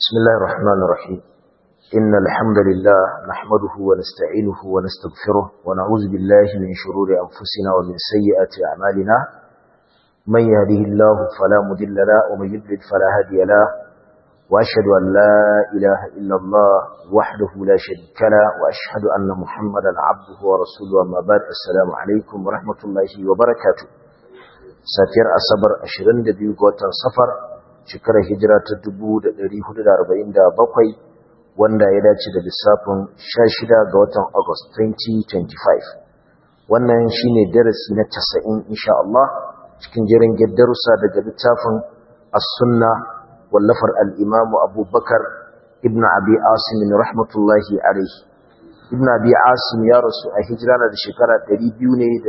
بسم الله الرحمن الرحيم إن الحمد لله نحمده ونستعينه ونستغفره ونعوذ بالله من شرور أنفسنا ومن سيئات أعمالنا من يهده الله فلا مضل له ومن يضلل فلا هادي له وأشهد أن لا إله إلا الله وحده لا شريك له وأشهد أن محمدا عبده ورسوله أما بعد السلام عليكم ورحمة الله وبركاته ساتير أصبر أشرن دبيو قوة صفر shekarar hijira ta 1447 wanda ya dace da lissafin 16 ga watan August 2025 wannan shine darasi na 90 insha Allah cikin jerin darussa daga littafin As-Sunna wallafar al-Imam Abu Bakar ibn Abi Asim rahmatullahi alayhi ibn Abi Asim ya rasu a hijira da shekara 287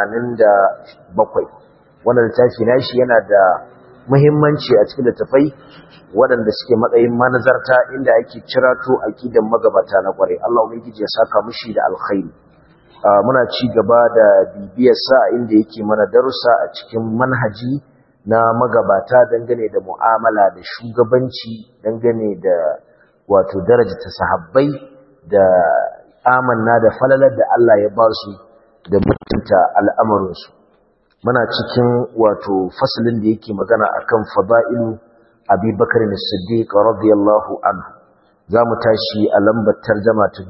wannan littafi nashi yana da muhimmanci a cikin littafai waɗanda suke matsayin manazarta inda ake cirato aqidan magabata na kware Allah ubangiji ya saka mushi da alkhairi muna ci gaba da bibiyar sa inda yake mana darussa a cikin manhaji na magabata dangane da mu'amala da shugabanci dangane da wato darajata sahabbai da amanna da falalar da Allah ya ba su da mutunta al'amarinsu muna cikin wato fasalin da yake magana akan fada'ilu Abi Bakar as-Siddiq radiyallahu anhu zamu tashi a lambar tarjuma ta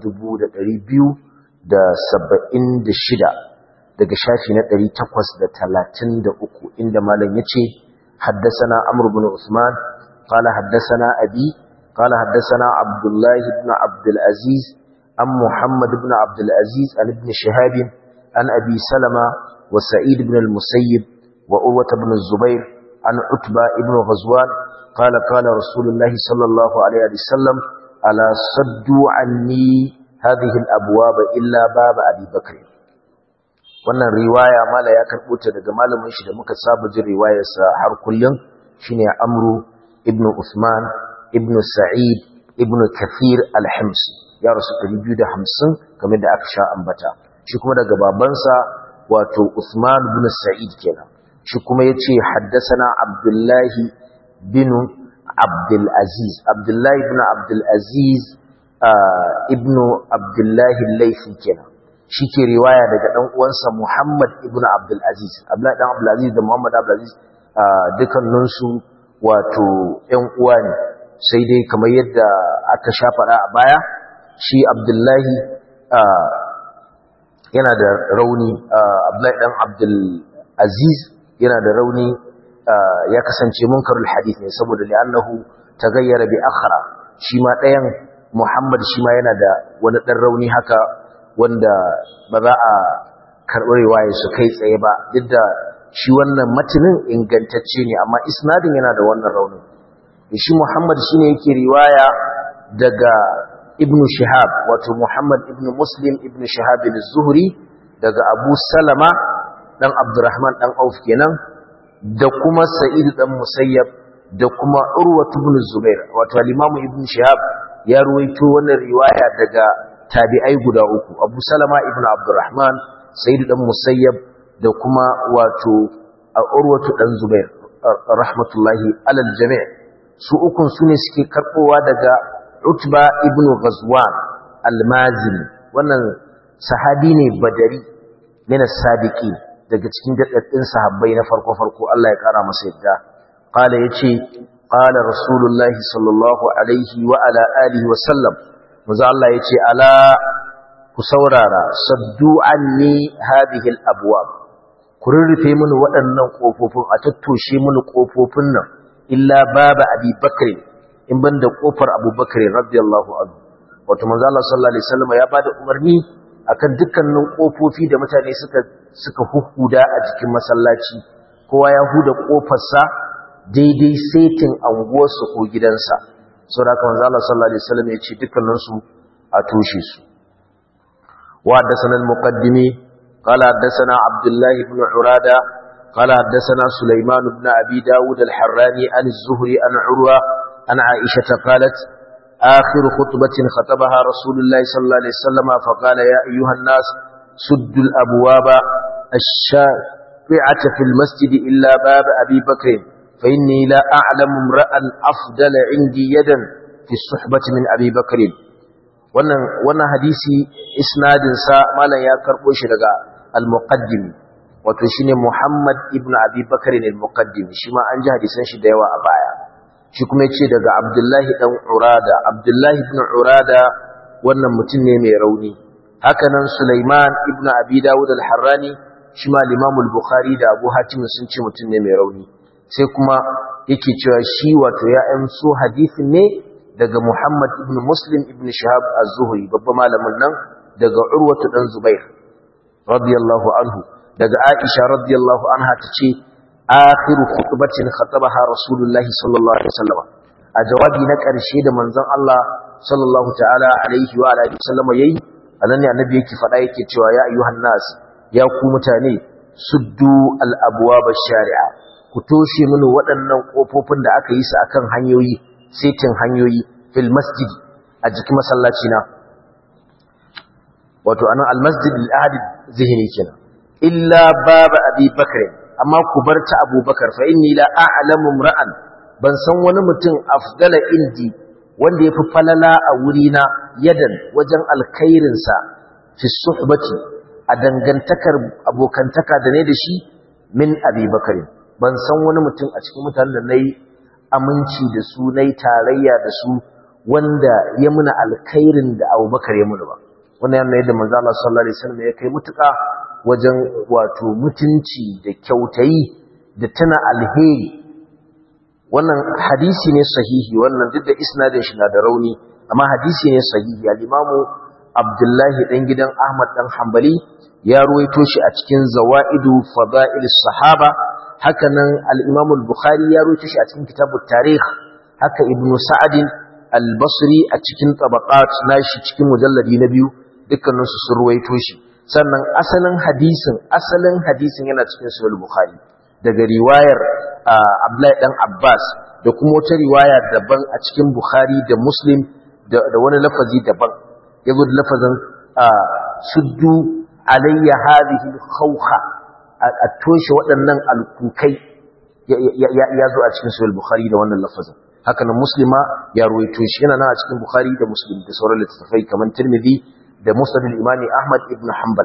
276 daga shafi na 833 inda malam yace haddathana Amr ibn Uthman qala haddathana Abi qala haddathana Abdullah ibn Abdul Aziz am Muhammad ibn Abdul Aziz an ibn Shihab an Abi Salama وسعيد بن المسيب وأروة بن الزبير عن عتبة بن غزوان قال قال رسول الله صلى الله عليه وسلم ألا صدوا عني هذه الأبواب إلا باب أبي بكر wannan riwaya mala ya karbo ta daga malamin shi da muka saba jin riwayarsa har kullum shine Amru ibn Uthman ibn Sa'id ibn Kathir al-Himsi ya rasu 250 kamar da aka sha ambata shi kuma daga babansa wato Usman bin Sa'id kenan shi kuma yace haddathana Abdullah bin Abdul Aziz Abdullah ibn Abdul Aziz ibn Abdullah al-Laythi kenan shi ke riwaya daga dan uwansa Muhammad ibn Abdul Aziz Abdullah dan Abdul Aziz da Muhammad Abdul Aziz dukkanin su wato ƴan uwa ne sai dai kamar yadda aka sha faɗa a baya shi Abdullahi yana da rauni Abdullahi dan Abdul Aziz yana da rauni ya kasance munkarul hadith ne saboda li'annahu tagayyara bi akhra shi ma ɗayan Muhammad shi ma yana da wani dan rauni haka wanda ba za a karɓi riwaya su kai tsaye ba duk da shi wannan matinin ingantacce ne amma isnadin yana da wannan raunin shi Muhammad shine yake riwaya daga ibn Shihab wato Muhammad ibn Muslim ibn Shihab al-Zuhri daga Abu Salama dan Abdurrahman dan Auf kenan da kuma Sa'id dan Musayyab da kuma Urwa ibn Zubair wato al-Imam ibn Shihab ya ruwaito wannan riwaya daga tabi'ai guda uku Abu Salama ibn Abdurrahman Sa'id dan Musayyab da kuma wato Urwa dan Zubair rahmatullahi alal jami' su ukun sune suke karbowa daga Utba ibn Ghazwan al-Mazini wannan sahabi ne badari min as-sadiqin daga cikin daddaddin sahabbai na farko farko Allah ya kara masa yadda qala yace qala rasulullahi sallallahu alaihi wa ala alihi wa sallam manzo Allah yace ala ku saurara saddu anni hadhihi al-abwab ku rurrufe mini waɗannan kofofin a tattoshe mini kofofin nan illa baba abi bakr in ban da kofar abubakar radiyallahu anhu wato manzo Allah sallallahu alaihi wasallam ya bada umarni akan dukkanin kofofi da mutane suka suka huhuda a jikin masallaci kowa ya huda kofarsa daidai setin anguwarsa ko gidansa saboda manzo Allah sallallahu alaihi wasallam ya ce dukkanin su a toshe su wa haddathana al-muqaddimi qala haddathana Abdullah ibn Urada qala haddathana Sulaiman ibn Abi Dawud al-Harrani an az-Zuhri an Urwa عن عائشة قالت آخر خطبة خطبها رسول الله صلى الله عليه وسلم فقال يا أيها الناس سدوا الأبواب الشافعة في المسجد إلا باب أبي بكر فإني لا أعلم امرأ أفضل عندي يدا fi suhbati min Abi Bakr wannan wannan hadisi isnadin sa malam ya karbo shi daga al-muqaddim wato shine Muhammad ibn Abi Bakr al-muqaddim shi ma an ji hadisan shi da yawa a baya shi kuma yace daga Abdullahi dan Urada Abdullahi ibn Urada wannan mutum ne mai rauni hakanan Sulaiman ibn Abi Dawud al-Harrani shi ma Imam al-Bukhari da Abu Hatim sun ce mutum ne mai rauni sai kuma yake cewa shi wato ya amso hadisin ne daga Muhammad ibn Muslim ibn Shihab az-Zuhri babban malamin nan daga Urwatu dan Zubair radiyallahu anhu daga Aisha radiyallahu anha tace akhiru khutbatin khatabaha Rasulullah sallallahu alaihi wasallam a jawabi na karshe da manzon Allah sallallahu ta'ala alaihi wa alihi wasallam yayi anan ne annabi yake faɗa yake cewa ya ayyuhan nas ya ku mutane suddu al-abwab ash-shari'a ku toshe mini waɗannan kofofin da aka yi su akan hanyoyi setin hanyoyi fil masjid a jikin masallaci na wato anan al-masjid al-ahad zihni kenan illa baba abi bakr amma ku bar ta abubakar fa inni la a'lamu ra'an ban san wani mutum afdala indi wanda yafi falala a wurina yadan wajen alkhairin sa fi suhbati a dangantakar abokantaka da ne da shi min abi bakr ban san wani mutum a cikin mutanen da nayi aminci da su nayi tarayya da su wanda ya muna alkhairin da abubakar ya muna ba wannan yana yadda manzo Allah sallallahu alaihi wasallam ya kai mutuka wajen wato mutunci da kyautayi da tana alheri wannan hadisi ne sahihi wannan duk da isnadin shi na da rauni amma hadisi ne sahihi al-imamu Abdullahi dan gidan Ahmad dan Hanbali ya ruwaito shi a cikin Zawaidu Fada'il Sahaba haka nan al-Imam al-Bukhari ya ruwaito shi a cikin Kitabut Tarikh haka Ibn Sa'd al-Basri a cikin Tabaqat nashi cikin mujalladi na biyu dukkaninsu sun ruwaito shi sannan asalin hadisin asalin hadisin yana cikin sahih bukhari daga riwayar Abdullahi dan Abbas da kuma wata riwaya daban a cikin Bukhari da Muslim da wani lafazi daban yazo da lafazin suddu alayya hadhihi khawha a toshe waɗannan alkukai ya zo a cikin sahih bukhari da wannan lafazin haka nan muslima ya ruwaito shi yana nan a cikin bukhari da muslim da sauran littattafai kamar tirmidhi ده مسند الإمام أحمد بن حنبل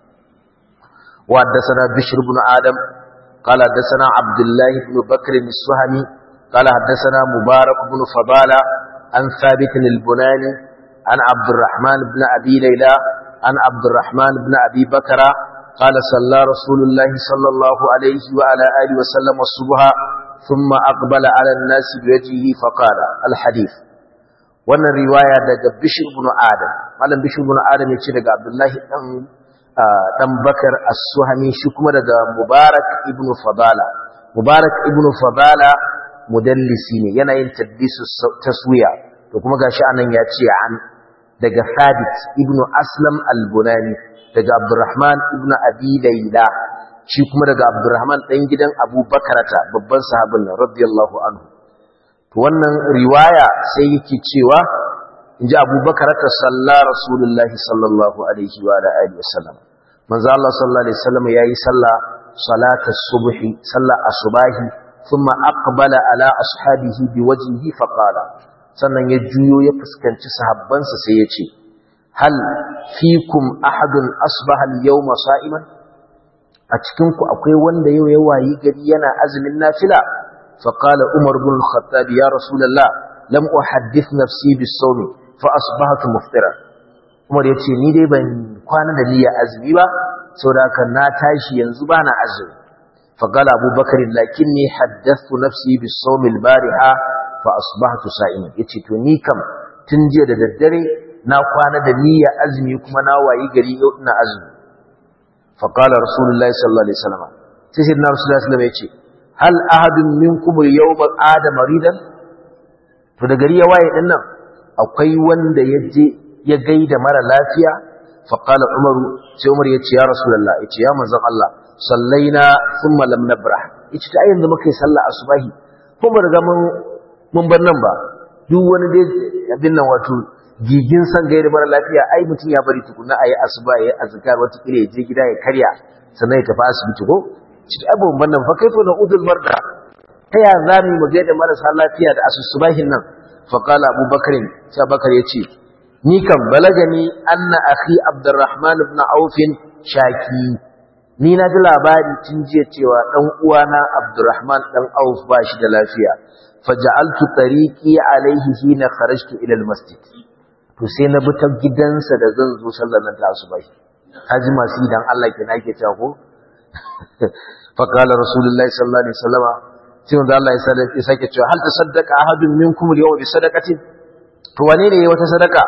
وحدثنا بشر بن آدم قال حدثنا عبد الله بن بكر السهمي قال حدثنا مبارك بن فضالة عن ثابت البناني عن عبد الرحمن بن أبي ليلى عن عبد الرحمن بن أبي بكر قال صلى رسول الله صلى الله عليه وعلى آله وسلم الصبح ثم أقبل على الناس بوجهه فقال الحديث wannan riwaya daga Bishir ibn Adam malam Bishir ibn Adam yace daga Abdullahi dan dan Bakar As-Suhami shi kuma daga Mubarak ibn Fadala Mubarak ibn Fadala mudallisi ne yana yin tadbisu taswiya to kuma gashi anan ya ce an daga Thabit ibn Aslam al-Bunani daga Abdurrahman ibn Abi Layla shi kuma daga Abdurrahman dan gidan Abu Bakarata babban sahabin radiyallahu anhu wannan riwaya sai yake cewa inji abubakar ta salla rasulullahi sallallahu alaihi wa alihi wasallam manzo Allah sallallahu alaihi wasallam yayi salla salatas subhi salla asbahi thumma aqbala ala ashabihi biwajhihi faqala sannan ya juyo ya fuskanci sahabbansa sai ya ce hal fikum ahadun asbaha al-yawma sa'iman a cikin ku akwai wanda yau ya wayi gari yana azumin nafila فقال عمر بن الخطاب يا رسول الله لم أحدث نفسي بالصوم فأصبحت مفطرا عمر yace ni dai ban kwana da niyya azumi ba saboda haka na tashi yanzu bana azumi فقال ابو بكر لكني حدثت نفسي بالصوم البارحه فاصبحت صائما yace to ni kam tun jiya da daddare na kwana da niyya azumi kuma na wayi gari yau ina azumi فقال رسول الله صلى الله عليه وسلم sai sayyidina rasulullahi sallallahu alaihi wasallam yace hal ahadun minkum al-yawma ada maridan to da gari ya waye din nan akwai wanda yaje ya gaida mara lafiya fa qala umar sai umar yace ya rasulullah yace ya manzon Allah sallaina thumma lam nabrah yace ta yanzu muka yi sallah asubahi ko ba riga mun mun bar nan ba duk wani dai abin nan wato gigin san gaida mara lafiya ai mutum ya bari tukuna ayi asuba yayi azkar wata kire je gida ya karya sannan ya tafi asibiti ko cikin abubuwan bannan fa kaifa na udul marda ta ya za mu mu gaida marasa lafiya da asusubahin nan faqala abubakar sai abubakar yace ni kan balagani anna akhi abdurrahman ibn auf shaki ni na ji labari tun jiya cewa dan uwana abdurrahman dan auf ba shi da lafiya faja'altu tariqi alaihi hina kharajtu ila almasjid to sai na bi ta gidansa da zan zo sallar nan ta asubahi kaji masu idan Allah ke nake cewa ko fa qala rasulullahi sallallahu alaihi wasallam sai wanda Allah ya sake cewa hal tasaddaqa ahadun minkum al-yawma bi sadaqatin to wane ne yayi wata sadaka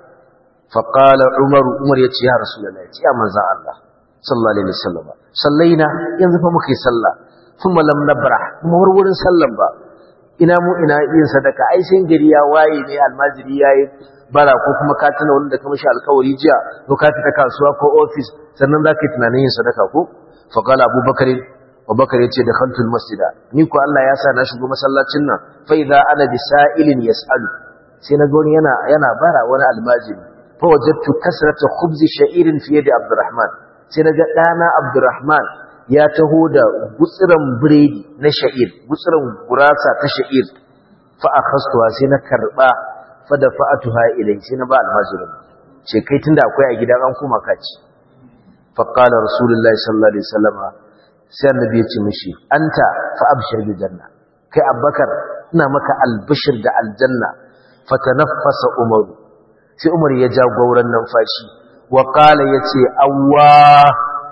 fa qala umar umar ya ce ya rasulullahi ya manzo Allah sallallahu alaihi wasallam sallaina yanzu fa muka yi sallah kuma lam nabra kuma wurin sallan ba ina mu ina yin sadaka ai sai gari ya waye ne almajiri yayi bara ko kuma ka tuna wanda ka mishi alkawari jiya ko ka fita kasuwa ko office sannan zaka yi tunanin yin sadaka ko fa qala abubakar abubakar yace da khantul masjida ni ko Allah ya sa na shigo masallacin nan fa idza ana bisailin yasalu sai na gani yana yana bara wani almajiri fa wajadtu kasrata khubzi sha'irin fi yadi abdurrahman sai naga dana abdurrahman ya taho da gutsiran biredi na sha'ir gutsiran gurasa ta sha'ir fa akhastuha sai na karba fa da fa'atuha ilai sai na ba almajirin ce kai tunda akwai a gidan an kuma kaci fa qala rasulullahi sallallahu alaihi wasallam sai annabi ya ce mishi anta fa abshir bil janna kai abbakar ina maka albishir da aljanna fa tanaffasa umaru sai umar ya ja gauran numfashi wa qala yace awwa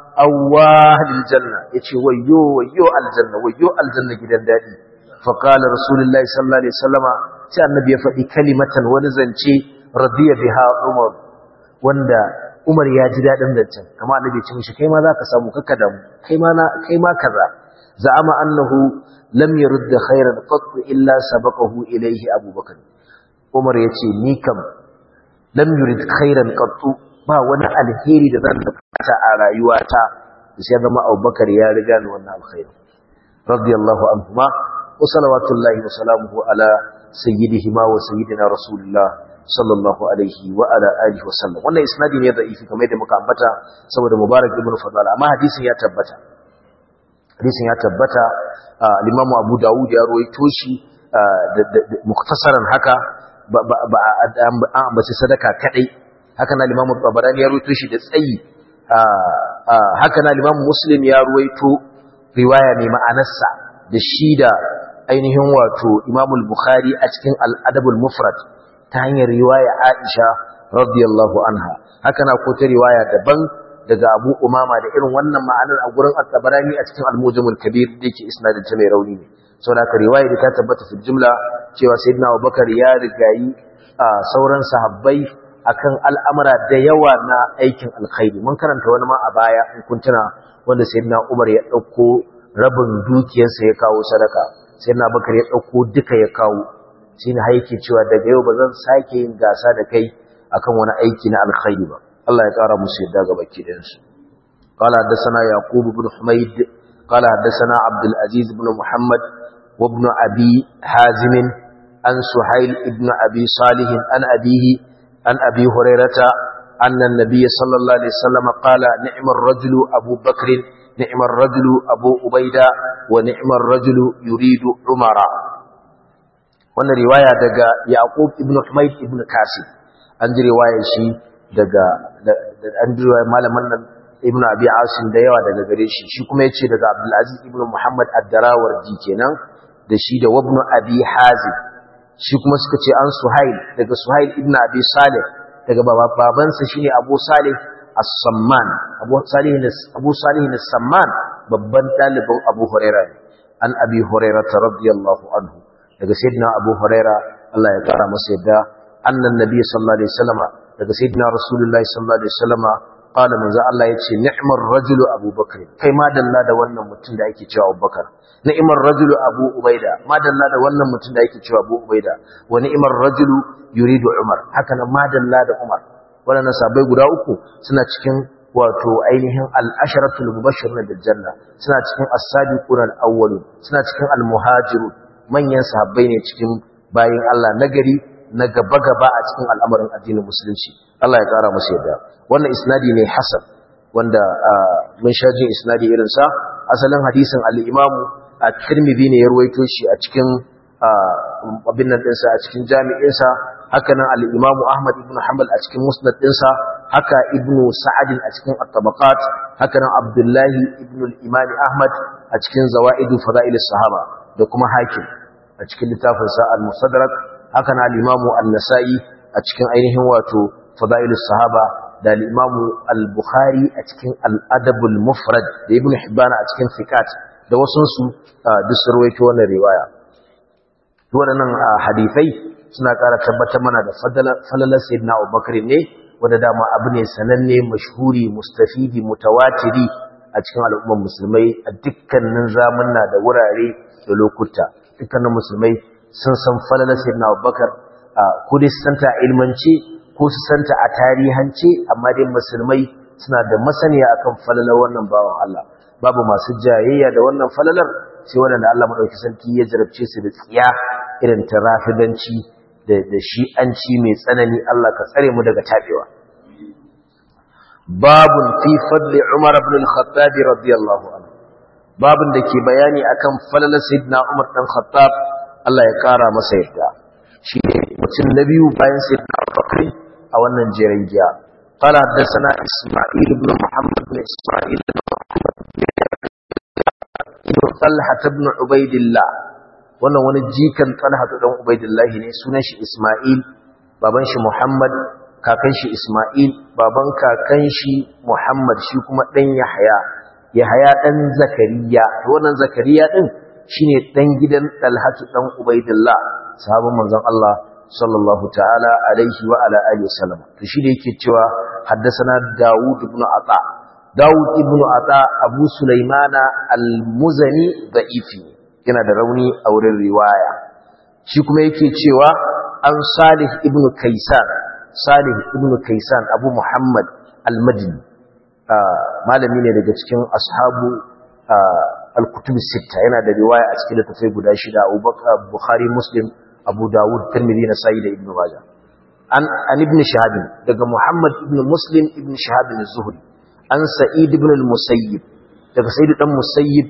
awwa lil janna yace wayyo wayyo aljanna wayyo aljanna gidan dadi fa qala rasulullahi sallallahu alaihi wasallama sai annabi ya faɗi kalimatan wani zance radiya biha umar wanda umar ya ji dadin zancen kamar annabi ya ce mishi kai ma zaka samu kakka da kai ma na kai ma kaza za'ama annahu lam yurd khairan qat illa sabaqahu ilayhi abubakar umar yace ni kam lam yurid khairan qat ba wani alheri da zan bukata a rayuwata sai zama Abubakar ya riga ni wannan alkhairi radiyallahu anhuma wa salawatullahi wa salamuhu ala sayyidihima wa sayyidina rasulullah sallallahu alaihi wa ala alihi wa sallam wannan isnadi ne da'ifi kamar yadda muka ambata saboda mubarak ibn fadal amma hadisin ya tabbata hadisin ya tabbata al-imamu abu dawud ya rawaito shi muktasaran haka ba an ambaci sadaka kadai haka na limamu tabarani ya ruwaito shi da tsayi haka na limamu muslim ya ruwaito riwaya mai ma'anarsa da shi da ainihin wato imamul bukhari a cikin al'adabul mufrad ta hanyar riwaya aisha radiyallahu anha haka na ko ta riwaya daban daga abu umama da irin wannan ma'anar a gurin at-tabarani a cikin al-mujamul kabir da yake isnadin ta mai rauni ne saboda haka riwaya da ta tabbata fi jumla cewa sayyidina abubakar ya rigayi sauran sahabbai akan al'amura da yawa na aikin alkhairi mun karanta wani ma a baya in kun tuna wanda sayyidina Umar ya dauko rabin dukiyarsa ya kawo sadaka sayyidina Bakar ya dauko duka ya kawo shine har yake cewa daga yau bazan sake yin gasa da kai akan wani aiki na alkhairi ba Allah ya kara musu yadda ga baki da su قال حدثنا يعقوب بن حميد قال حدثنا عبد العزيز بن محمد وابن أبي حازم عن سهيل ابن أبي صالح عن أبيه عن أبي هريرة أن النبي صلى الله عليه وسلم قال نعم الرجل أبو بكر نعم الرجل أبو أبيدة ونعم الرجل يريد عمر wannan riwaya daga Yaqub ibn Humayd ibn Kasib an ji riwayar shi daga an ji riwayar malaman nan ibn Abi Asim da yawa daga gare shi shi kuma yace daga Abdul Aziz ibn Muhammad ad-Darawardi kenan da shi da Ibn Abi Hazim shi kuma suka ce an Suhail daga Suhail ibn Abi Salih daga babansa shine Abu Salih As-Samman Abu Salih Abu Salih As-Samman babban dalibin Abu Hurairah an Abi Hurairah radiyallahu anhu daga sayyidina Abu Hurairah Allah ya kara masa yadda annan nabi sallallahu alaihi wasallam daga sayyidina Rasulullahi sallallahu alaihi wasallam qala manzo Allah yace ni'mar rajulu Abu Bakr kai ma dalla da wannan mutum da ake cewa Abu Bakar ni'mar rajulu Abu Ubaida ma dalla da wannan mutum da ake cewa Abu Ubaida wa ni'mar rajulu yuridu Umar haka nan ma dalla da Umar wannan sabai guda uku suna cikin wato ainihin al-asharatul mubashshirun bil janna suna cikin as-sabiqun al-awwalun suna cikin al-muhajirun manyan sahabbai ne cikin bayin Allah nagari na gaba-gaba a cikin al'amarin addinin musulunci Allah ya kara musu yadda wannan isnadi ne hasan wanda mun sha jin isnadi irin sa asalin hadisin al-Imam at-Tirmidhi ne ya ruwaito shi a cikin abin nan ɗinsa a cikin jami'insa haka nan al'imamu ahmad ibn hanbal a cikin musnad ɗinsa haka ibn sa'adin a cikin at-tabaqat haka nan abdullahi ibn al-imami ahmad a cikin zawaidu fada'il sahaba da kuma hakim a cikin littafinsa al-musaddarak haka nan al-imamu an-nasa'i a cikin ainihin wato fada'il sahaba da al-imamu al-bukhari a cikin al-adab al-mufrad da ibn hibban a cikin thiqat da wasunsu duk sun rawaito wannan riwaya waɗannan hadisai suna ƙara tabbatar mana da falalar sayyidina Abubakar ne wanda dama abu ne sananne mashhuri mustafidi mutawatiri a cikin al'ummar musulmai a dukkanin zamanna da wurare da lokuta dukkanin musulmai sun san falalar sayyidina Abubakar ko dai su santa ilmance ko su santa a tarihance amma dai musulmai suna da masaniya akan falalar wannan bawan Allah babu masu jayayya da wannan falalar sai waɗanda Allah maɗauki sarki ya jarabce su da tsiya irin ta rafidanci da shi'anci mai tsanani Allah ka tsare mu daga tabewa babun fi fadli Umar ibn al-Khattab radiyallahu anhu babun da ke bayani akan falalar sayyidina Umar dan Khattab Allah ya kara masa yarda shi ne mutum na biyu bayan sayyidina Abubakar a wannan jerin giya قال حدثنا إسماعيل بن محمد بن إسماعيل بن محمد ibn Talha ibn Ubaidillah wannan wani jikan Talha dan Ubaidillah ne sunan shi Isma'il baban shi Muhammad kakan shi Isma'il baban kakan shi Muhammad shi kuma dan Yahya Yahya dan Zakariya to wannan Zakariya din shine dan gidan Talha dan Ubaidillah sahabban manzon Allah sallallahu ta'ala alaihi wa ala alihi wasallam to shi da yake cewa haddathana Dawud ibn Ata Dawud ibn Ata Abu Sulaimana al-Muzani da'ifi yana da rauni a wurin riwaya shi kuma yake cewa an Salih ibn Kaisan Salih ibn Kaisan Abu Muhammad al-Madini malami ne daga cikin ashabu al-kutub sita yana da riwaya a cikin littafai guda shida Abu Bukhari Muslim Abu Dawud Tirmidhi Nasa'i da Ibn Majah an an ibn Shahab daga Muhammad ibn Muslim ibn Shahab az-Zuhri an sa'id ibn al-musayyib daga sa'id dan musayyib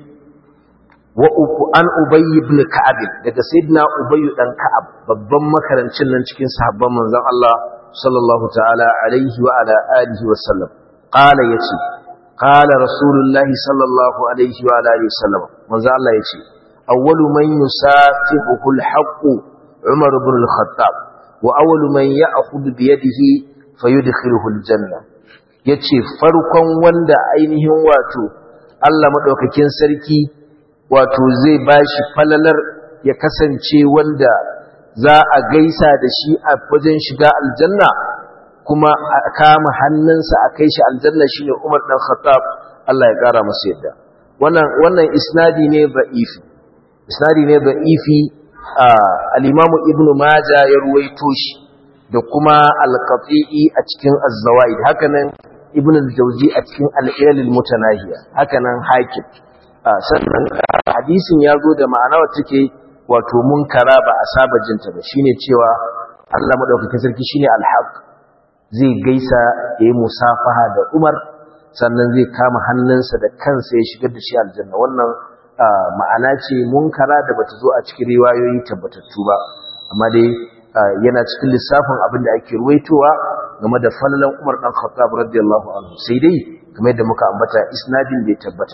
wa an ubay ibn ka'ab daga sayyidina ubay dan ka'ab babban makarancin nan cikin sahabban manzon Allah sallallahu ta'ala alaihi wa ala alihi wa sallam qala yace qala rasulullahi sallallahu alaihi wa ala alihi wa sallam manzon Allah yace awwalu man yusafihu al-haqq umar ibn al-khattab wa awwalu man ya'khudhu bi yadihi fayudkhiluhu al-jannah ya ce farkon wanda ainihin wato Allah maɗaukakin sarki wato zai ba shi falalar ya kasance wanda za a gaisa da shi a wajen shiga aljanna kuma a kama hannunsa a kai shi aljanna shi ne umar ɗan khattab Allah ya ƙara masu yadda wannan isnadi ne ba'ifi isnadi ne ba'ifi al-imamu ibnu maja ya ruwaito shi da kuma al-qati'i a cikin az-zawaid hakanan ibn al-jawzi a cikin al-ilal al-mutanahiya hakanan hakim sannan hadisin ya zo da ma'ana wacce take wato munkara ba a saba jinta ba shine cewa Allah madaukakin sarki shine al-haq zai gaisa yayi musafaha da Umar sannan zai kama hannunsa da kansa ya shigar da shi aljanna wannan ma'ana ce munkara da bata zo a cikin riwayoyi tabbatattu ba amma dai yana cikin lissafin abin da ake ruwaitowa game da falalan Umar dan Khattab radiyallahu anhu sai dai kamar yadda muka ambata isnadin bai tabbata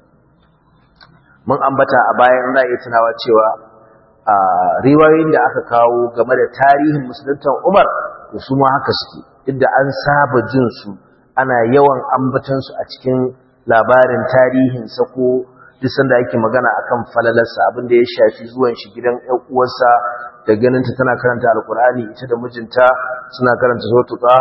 mun ambata a bayan za iya tunawa cewa a riwayoyin da aka kawo game da tarihin musuluntan Umar to su ma haka suke inda an saba jin su ana yawan ambatan su a cikin labarin tarihin sa ko duk sanda ake magana akan falalarsa abin da ya shafi zuwan shi gidan ƴan uwarsa da ganinta tana karanta alkur'ani ita da mijinta suna karanta sautu ta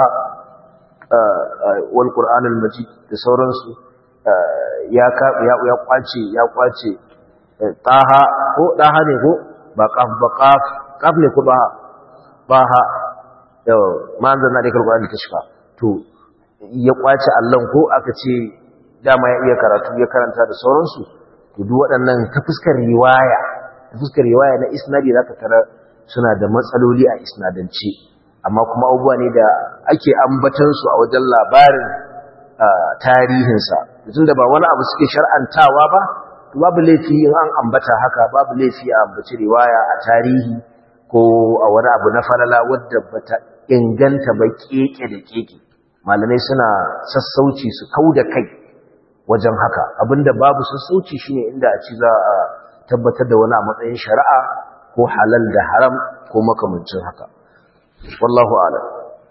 wal qur'anul majid da sauransu ya ya kwace ya kwace taha ko daha ne ko ba qaf ba qaf qaf ne ko ba baha yau ma anzalna da alkur'ani kashfa to ya kwace Allah ko aka ce dama ya iya karatu ya karanta da sauransu to duk waɗannan ta fuskar riwaya ta fuskar riwaya na isnadi zaka tara suna da matsaloli a isnadance amma kuma abubuwa ne da ake ambatansu a wajen labarin tarihinsa tun da ba wani abu suke shar'antawa ba babu laifi in an ambata haka babu laifi a ambaci riwaya a tarihi ko a wani abu na falala wadda bata inganta ba keke da keke malamai suna sassauci su kau da kai wajen haka abinda babu sassauci shine inda a ci za a tabbatar da wani a matsayin shari'a ko halal da haram ko makamancin haka wallahu a'lam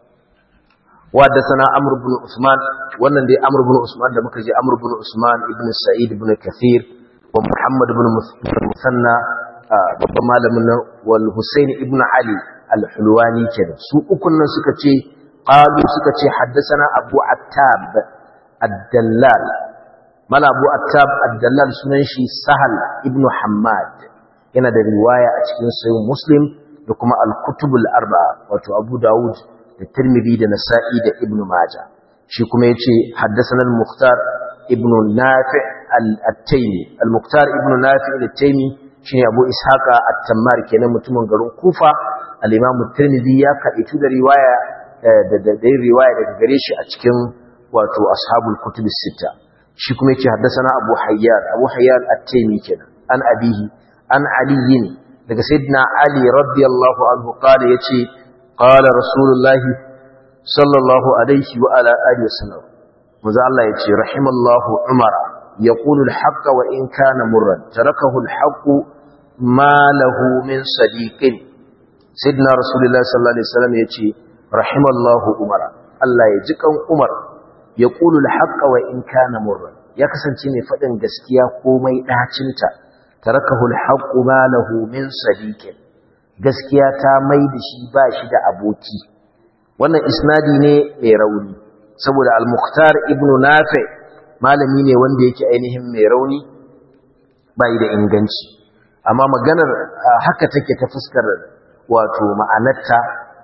وحدثنا عمرو بن عثمان wannan dai Amr ibn Usman da muka ji Amr ibn Usman ibn Sa'id ibn Kathir wa Muhammad ibn Musanna babban malamin nan wal Husayn ibn Ali al-Hulwani kenan su ukun nan suka ce qalu suka ce haddathana Abu Attab ad-Dallal mala Abu Attab ad-Dallal sunan shi Sahal ibn Hammad yana da riwaya a cikin Sahih Muslim da kuma al-Kutub al-Arba'a wato Abu Dawud da Tirmidhi da Nasa'i da Ibn Majah shi kuma yace haddathana al-Mukhtar ibn Nafi' al-Taymi al-Mukhtar ibn Nafi' al-Taymi shine Abu Ishaqa at-Tammar kenan mutumin garin Kufa al-Imam Tirmidhi ya kadaitu da riwaya da da riwaya daga gare shi a cikin wato ashabul kutub as-sitta shi kuma yace haddathana Abu Hayyan Abu Hayyan at-Taymi kenan an abihi an Ali daga sayyidina Ali radiyallahu anhu qala yace قال رسول الله صلى الله عليه وعلى آله وسلم ماذا الله يتي رحم الله عمر يقول الحق وإن كان مرا تركه الحق ما له من صديق سيدنا رسول الله صلى الله عليه وسلم يتي رحم الله عمر الله يجيك عمر يقول الحق وإن كان مرا ya kasance mai faɗin gaskiya komai ɗacinta tarakahu alhaqqu ma lahu min sadiqin gaskiya ta mai da shi ba shi da aboki wannan isnadi ne mai rauni saboda al-mukhtar ibn nafi malami ne wanda yake ainihin mai rauni bai da inganci amma maganar haka take ta fuskar wato ma'anarta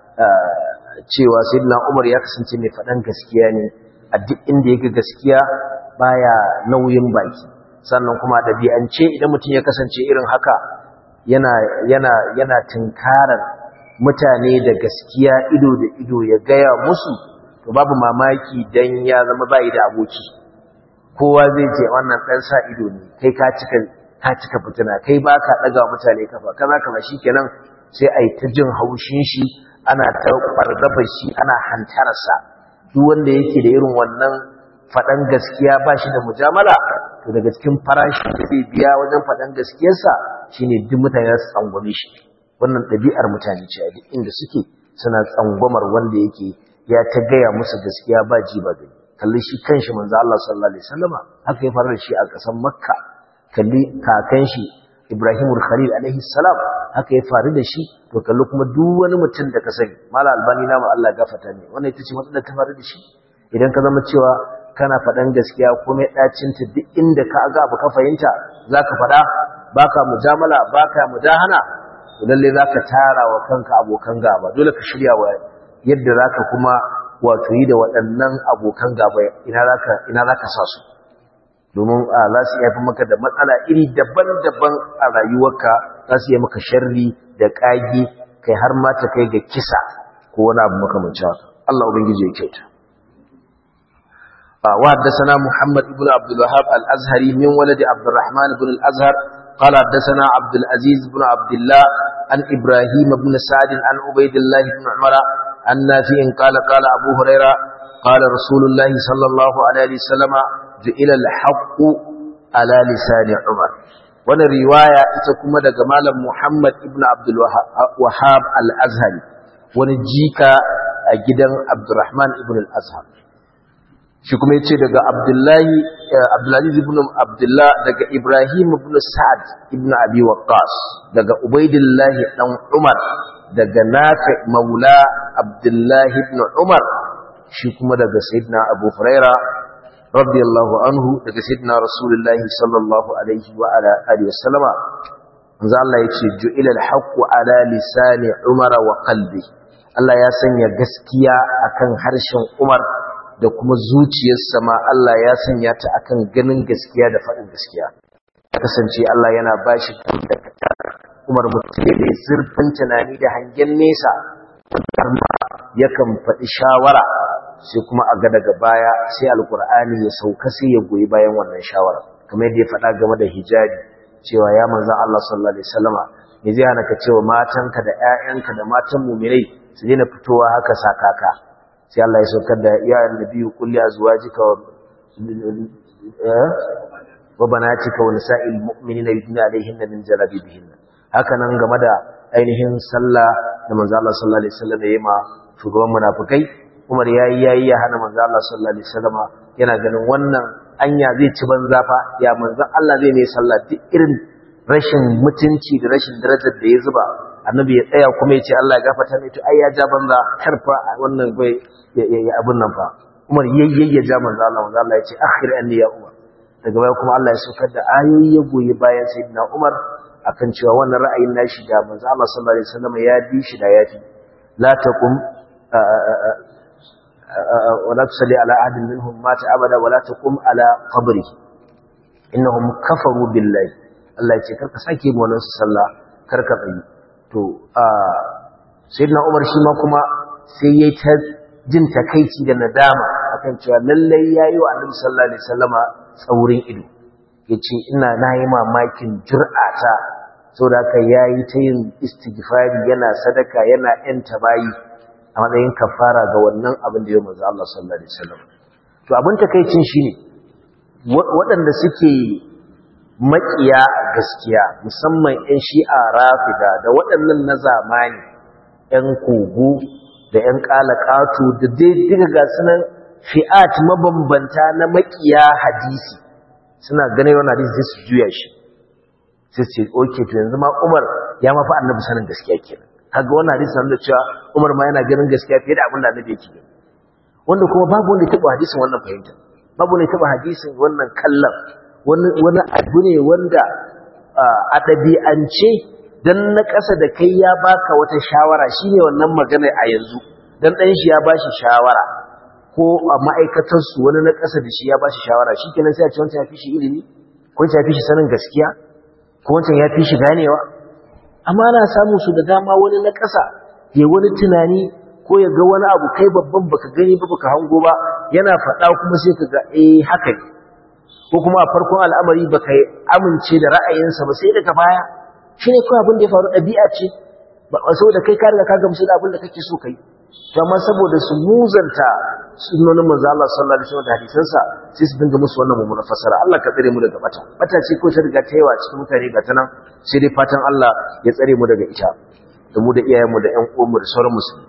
cewa sayyidina umar ya kasance mai faɗan gaskiya ne a duk inda yake gaskiya baya nauyin baki sannan kuma ɗabi'ance idan mutum ya kasance irin haka yana yana yana tunkarar mutane da gaskiya ido da ido ya gaya musu to babu mamaki dan ya zama bai da aboki kowa zai ce wannan dan sa ido ne kai ka cika ka cika fitina kai baka daga mutane kafa kaza kaza shikenan sai ai ta jin haushin shi ana ta farzafa shi ana hantarsa duk wanda yake da irin wannan fadan gaskiya ba shi da mujamala to daga cikin farashi da zai biya wajen fadan gaskiyarsa shine duk mutane su tsangwame shi wannan ɗabi'ar mutane ce a duk inda suke suna tsangwamar wanda yake ya ta gaya musu gaskiya ba ji ba gani kalli shi kanshi manzo Allah sallallahu alaihi wasallama haka ya fara shi a ƙasar Makka kalli kakan shi Ibrahim Khalil alaihi salam haka ya faru da shi to kalli kuma duk wani mutum da ka sani mala albani na Allah gafata ne wannan ita ce matsalar ta faru da shi idan ka zama cewa kana faɗan gaskiya komai ɗacinta duk inda ka ga abu ka fahimta zaka faɗa baka mujamala baka mudahana lalle zaka tara wa kanka abokan gaba dole ka shirya wa yadda zaka kuma wato yi da waɗannan abokan gaba ina zaka ina zaka sa su domin za su iya fi maka da matsala iri daban-daban a rayuwarka za su iya maka sharri da ƙage kai har ma ta kai ga kisa ko wani abu makamancin haka Allah ubangiji ya kyauta وحدثنا محمد بن عبد الوهاب الأزهري من ولد عبد الرحمن بن الأزهر قال حدثنا عبد العزيز بن عبد الله عن إبراهيم بن سعد عن عبيد الله بن عمر عن نافع قال قال أبو هريرة قال رسول الله صلى الله عليه وسلم جئل الحق على لسان عمر وانا رواية تكما دقمال محمد بن عبد الوهاب الأزهري وانا جيكا جدا عبد الرحمن بن الأزهر shi kuma yace daga Abdullahi Abdulaziz ibn Abdullah daga Ibrahim ibn Sa'ad ibn Abi Waqqas daga Ubaidillah dan Umar daga Nafi Maula Abdullah ibn Umar shi kuma daga Sayyidina Abu Huraira radiyallahu anhu daga Sayyidina Rasulullah sallallahu alaihi wa ala alihi wasallama manzo Allah yace ju'ila al-haqqu ala lisani Umar wa qalbi Allah ya sanya gaskiya akan harshen Umar da kuma zuciyarsa ma Allah ya sanya ta akan ganin gaskiya da faɗin gaskiya kasance Allah yana bashi Umar mutum da zurfin tunani da hangen nesa har ma yakan faɗi shawara sai kuma a ga daga baya sai alkur'ani ya sauka sai ya goyi bayan wannan shawara kamar yadda ya faɗa game da hijabi cewa ya manzan Allah sallallahu alaihi wasallama me zai hana ka cewa matanka da ƴaƴanka da matan mu'minai su daina fitowa haka sakaka sai Allah ya saukar da ya annabi kulli azwajika wa wa banatika wa nisa'il mu'minina yudnina alaihinna min jalabibihinna haka nan game da ainihin sallah da manzo Allah sallallahu alaihi wasallam ya yi ma shugaban munafikai Umar yayi yayi ya hana manzo Allah sallallahu alaihi wasallam yana ganin wannan anya zai ci banza fa ya manzo Allah zai mai sallah duk irin rashin mutunci da rashin darajar da ya zuba annabi ya tsaya kuma ya ce Allah ya gafarta mai to ai ya ja banza karfa wannan bai ya abun nan fa Umar yayyaye ya ja manzo Allah manzo Allah ya ce akhir anni ya Umar daga baya kuma Allah ya saukar da ayoyi ya goyi bayan sayyidina Umar akan cewa wannan ra'ayin nashi da manzo Allah sallallahu alaihi wasallam ya bi shi da yafi la taqum ولا تصلي على أحد منهم مات أبدا ولا تقوم على قبره إنهم كفروا بالله الله يقول كرك ساكي مونس صلى كرك تsayi to sayyidina Umar shi ma kuma sai yayi ta jin takeici da nadama akan cewa lallai yayi wa Annabi sallallahu alaihi wasallama tsaurin ido yace ina nayi mamakin jur'ata saboda haka yayi ta yin istighfari yana sadaka yana yanta bayi a matsayin kafara ga wannan abin da ya manzo Allah sallallahu alaihi wasallam to abin takeicin shine waɗanda suke makiya gaskiya musamman ƴan shi'a rafida da waɗannan na zamani ƴan kogo da ƴan qalaqatu da dai diga ga sunan fi'at mabambanta na makiya hadisi suna ganin wannan hadisi sai su juya shi sai su ce okay to yanzu ma Umar ya mafi annabi sanin gaskiya kenan kaga wannan hadisi sanin da cewa Umar ma yana ganin gaskiya fiye da abin da Annabi yake gani wanda kuma babu wanda ya taba hadisin wannan fahimta babu wanda ya taba hadisin wannan kallon wani wani abu ne wanda a ɗabi'ance dan na ƙasa da kai ya baka wata shawara shine wannan magana a yanzu dan dan shi ya bashi shawara ko a ma'aikatar su wani na ƙasa da shi ya bashi shawara shikenan sai a ce wancan ya fi shi ilimi ko wancan ya fi shi sanin gaskiya ko wancan ya fi shi ganewa amma ana samu su da dama wani na ƙasa ya wani tunani ko ya ga wani abu kai babban baka gani ba baka hango ba yana faɗa kuma sai ka ga eh haka ne ko kuma a farkon al'amari baka amince da ra'ayinsa ba sai daga baya shi ne kawai abin da ya faru ɗabi'a ce ba saboda kai ka riga ka gamsu da abin da kake so kai to amma saboda su muzanta sunnonin manzo Allah sallallahu alaihi wasallam da hadisansa sai su dinga musu wannan mummunar fasara Allah ka tsare mu daga bata bata ce ko ta riga ta yawa cikin mutane ga ta nan sai dai fatan Allah ya tsare mu daga ita da mu da iyayenmu da ƴan uwanmu da sauran musulmi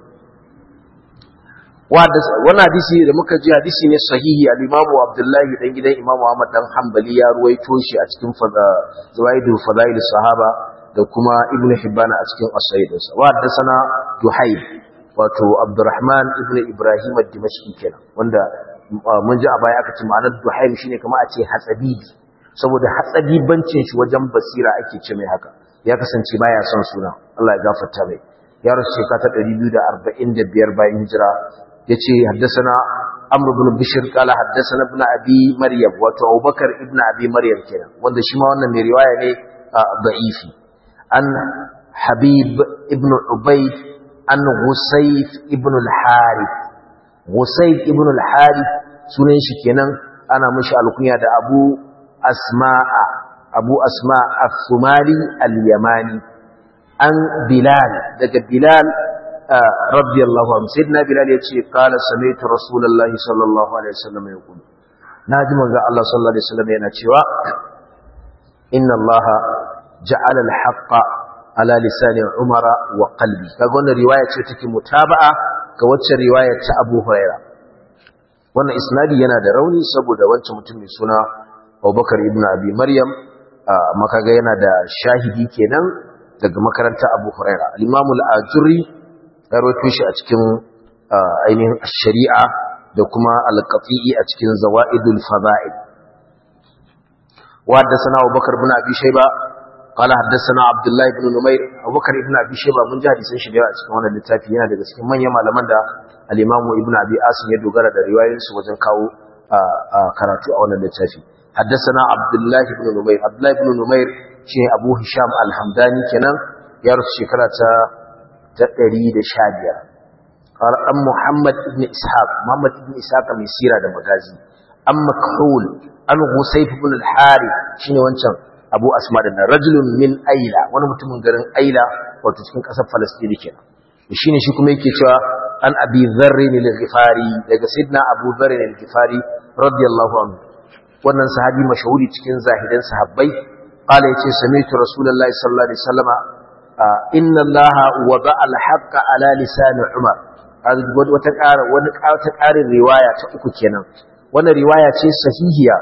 wannan hadisi da muka ji hadisi ne sahihi al-Imam Abdullahi dan gidan Imam Ahmad dan Hanbali ya ruwaito shi a cikin Zawaidu Fadail Sahaba da kuma Ibn Hibban a cikin As-Sahih wa haddathana Duhayb wato Abdurrahman ibn Ibrahim ad-Dimashqi kenan wanda mun ji a baya aka ce ma'anar Duhaim shine kamar a ce hatsabibi saboda hatsabibancin shi wajen basira ake ce mai haka ya kasance baya son suna Allah ya gafarta mai ya rasu shekara ta 245 bayan hijira yace haddathana Amr ibn Bishr kala haddathana ibn Abi Maryam wato Abubakar ibn Abi Maryam kenan wanda shi ma wannan mai riwaya ne da'ifi an Habib ibn Ubayd an Husayf ibn al-Harith Husayf ibn al-Harith sunan shi kenan ana mishi alkunya da Abu Asma'a Abu Asma' as-Sumali al-Yamani an Bilal daga Bilal radiyallahu anhu sayyidina Bilal yace qala sami'tu Rasulullahi sallallahu alaihi wasallam yaqul naji manzo Allah sallallahu alaihi wasallam yana cewa inna Allah ja'ala al-haqqa ala lisani umara wa qalbi kaga wannan riwaya ce take mutaba'a ga wacce riwaya ta Abu Huraira wannan isnadi yana da rauni saboda wancan mutum mai suna Abubakar ibn Abi Maryam amma kaga yana da shahidi kenan daga makarantar Abu Huraira al-Imam al-Ajuri ya rawaito shi a cikin ainihin shari'a da kuma al-Qati'i a cikin Zawaidul Fada'il wa haddathana Abubakar ibn Abi Shayba قال حدثنا عبد الله بن نمير ابو بكر ابن ابي شيبه mun ji hadisin shi da yawa cikin wannan littafi yana daga cikin manyan malaman da al-Imam Ibn Abi Asim ya dogara da riwayoyin su wajen kawo karatu a wannan littafi حدثنا عبد الله بن نمير عبد الله بن نمير shi Abu Hisham al-Hamdani kenan ya rusu shekara ta 115 قال ام محمد ابن اسحاق محمد ابن اسحاق mai sira da magazi am makhul an Husayf ibn al-Harith shine wancan abu asma da rajulun min aila wani mutumin garin aila wato cikin ƙasar falastini kenan shine shi kuma yake cewa an abi dharri al-ghifari daga sayyidina abu dharri al-ghifari radiyallahu anhu wannan sahabi mashahuri cikin zahidan sahabbai qala yace sami'tu rasulullahi sallallahu alaihi wasallama inna allaha wada al-haqqa ala lisan umar wata ƙara wani wata ƙarin riwaya ta uku kenan wannan riwaya ce sahihiya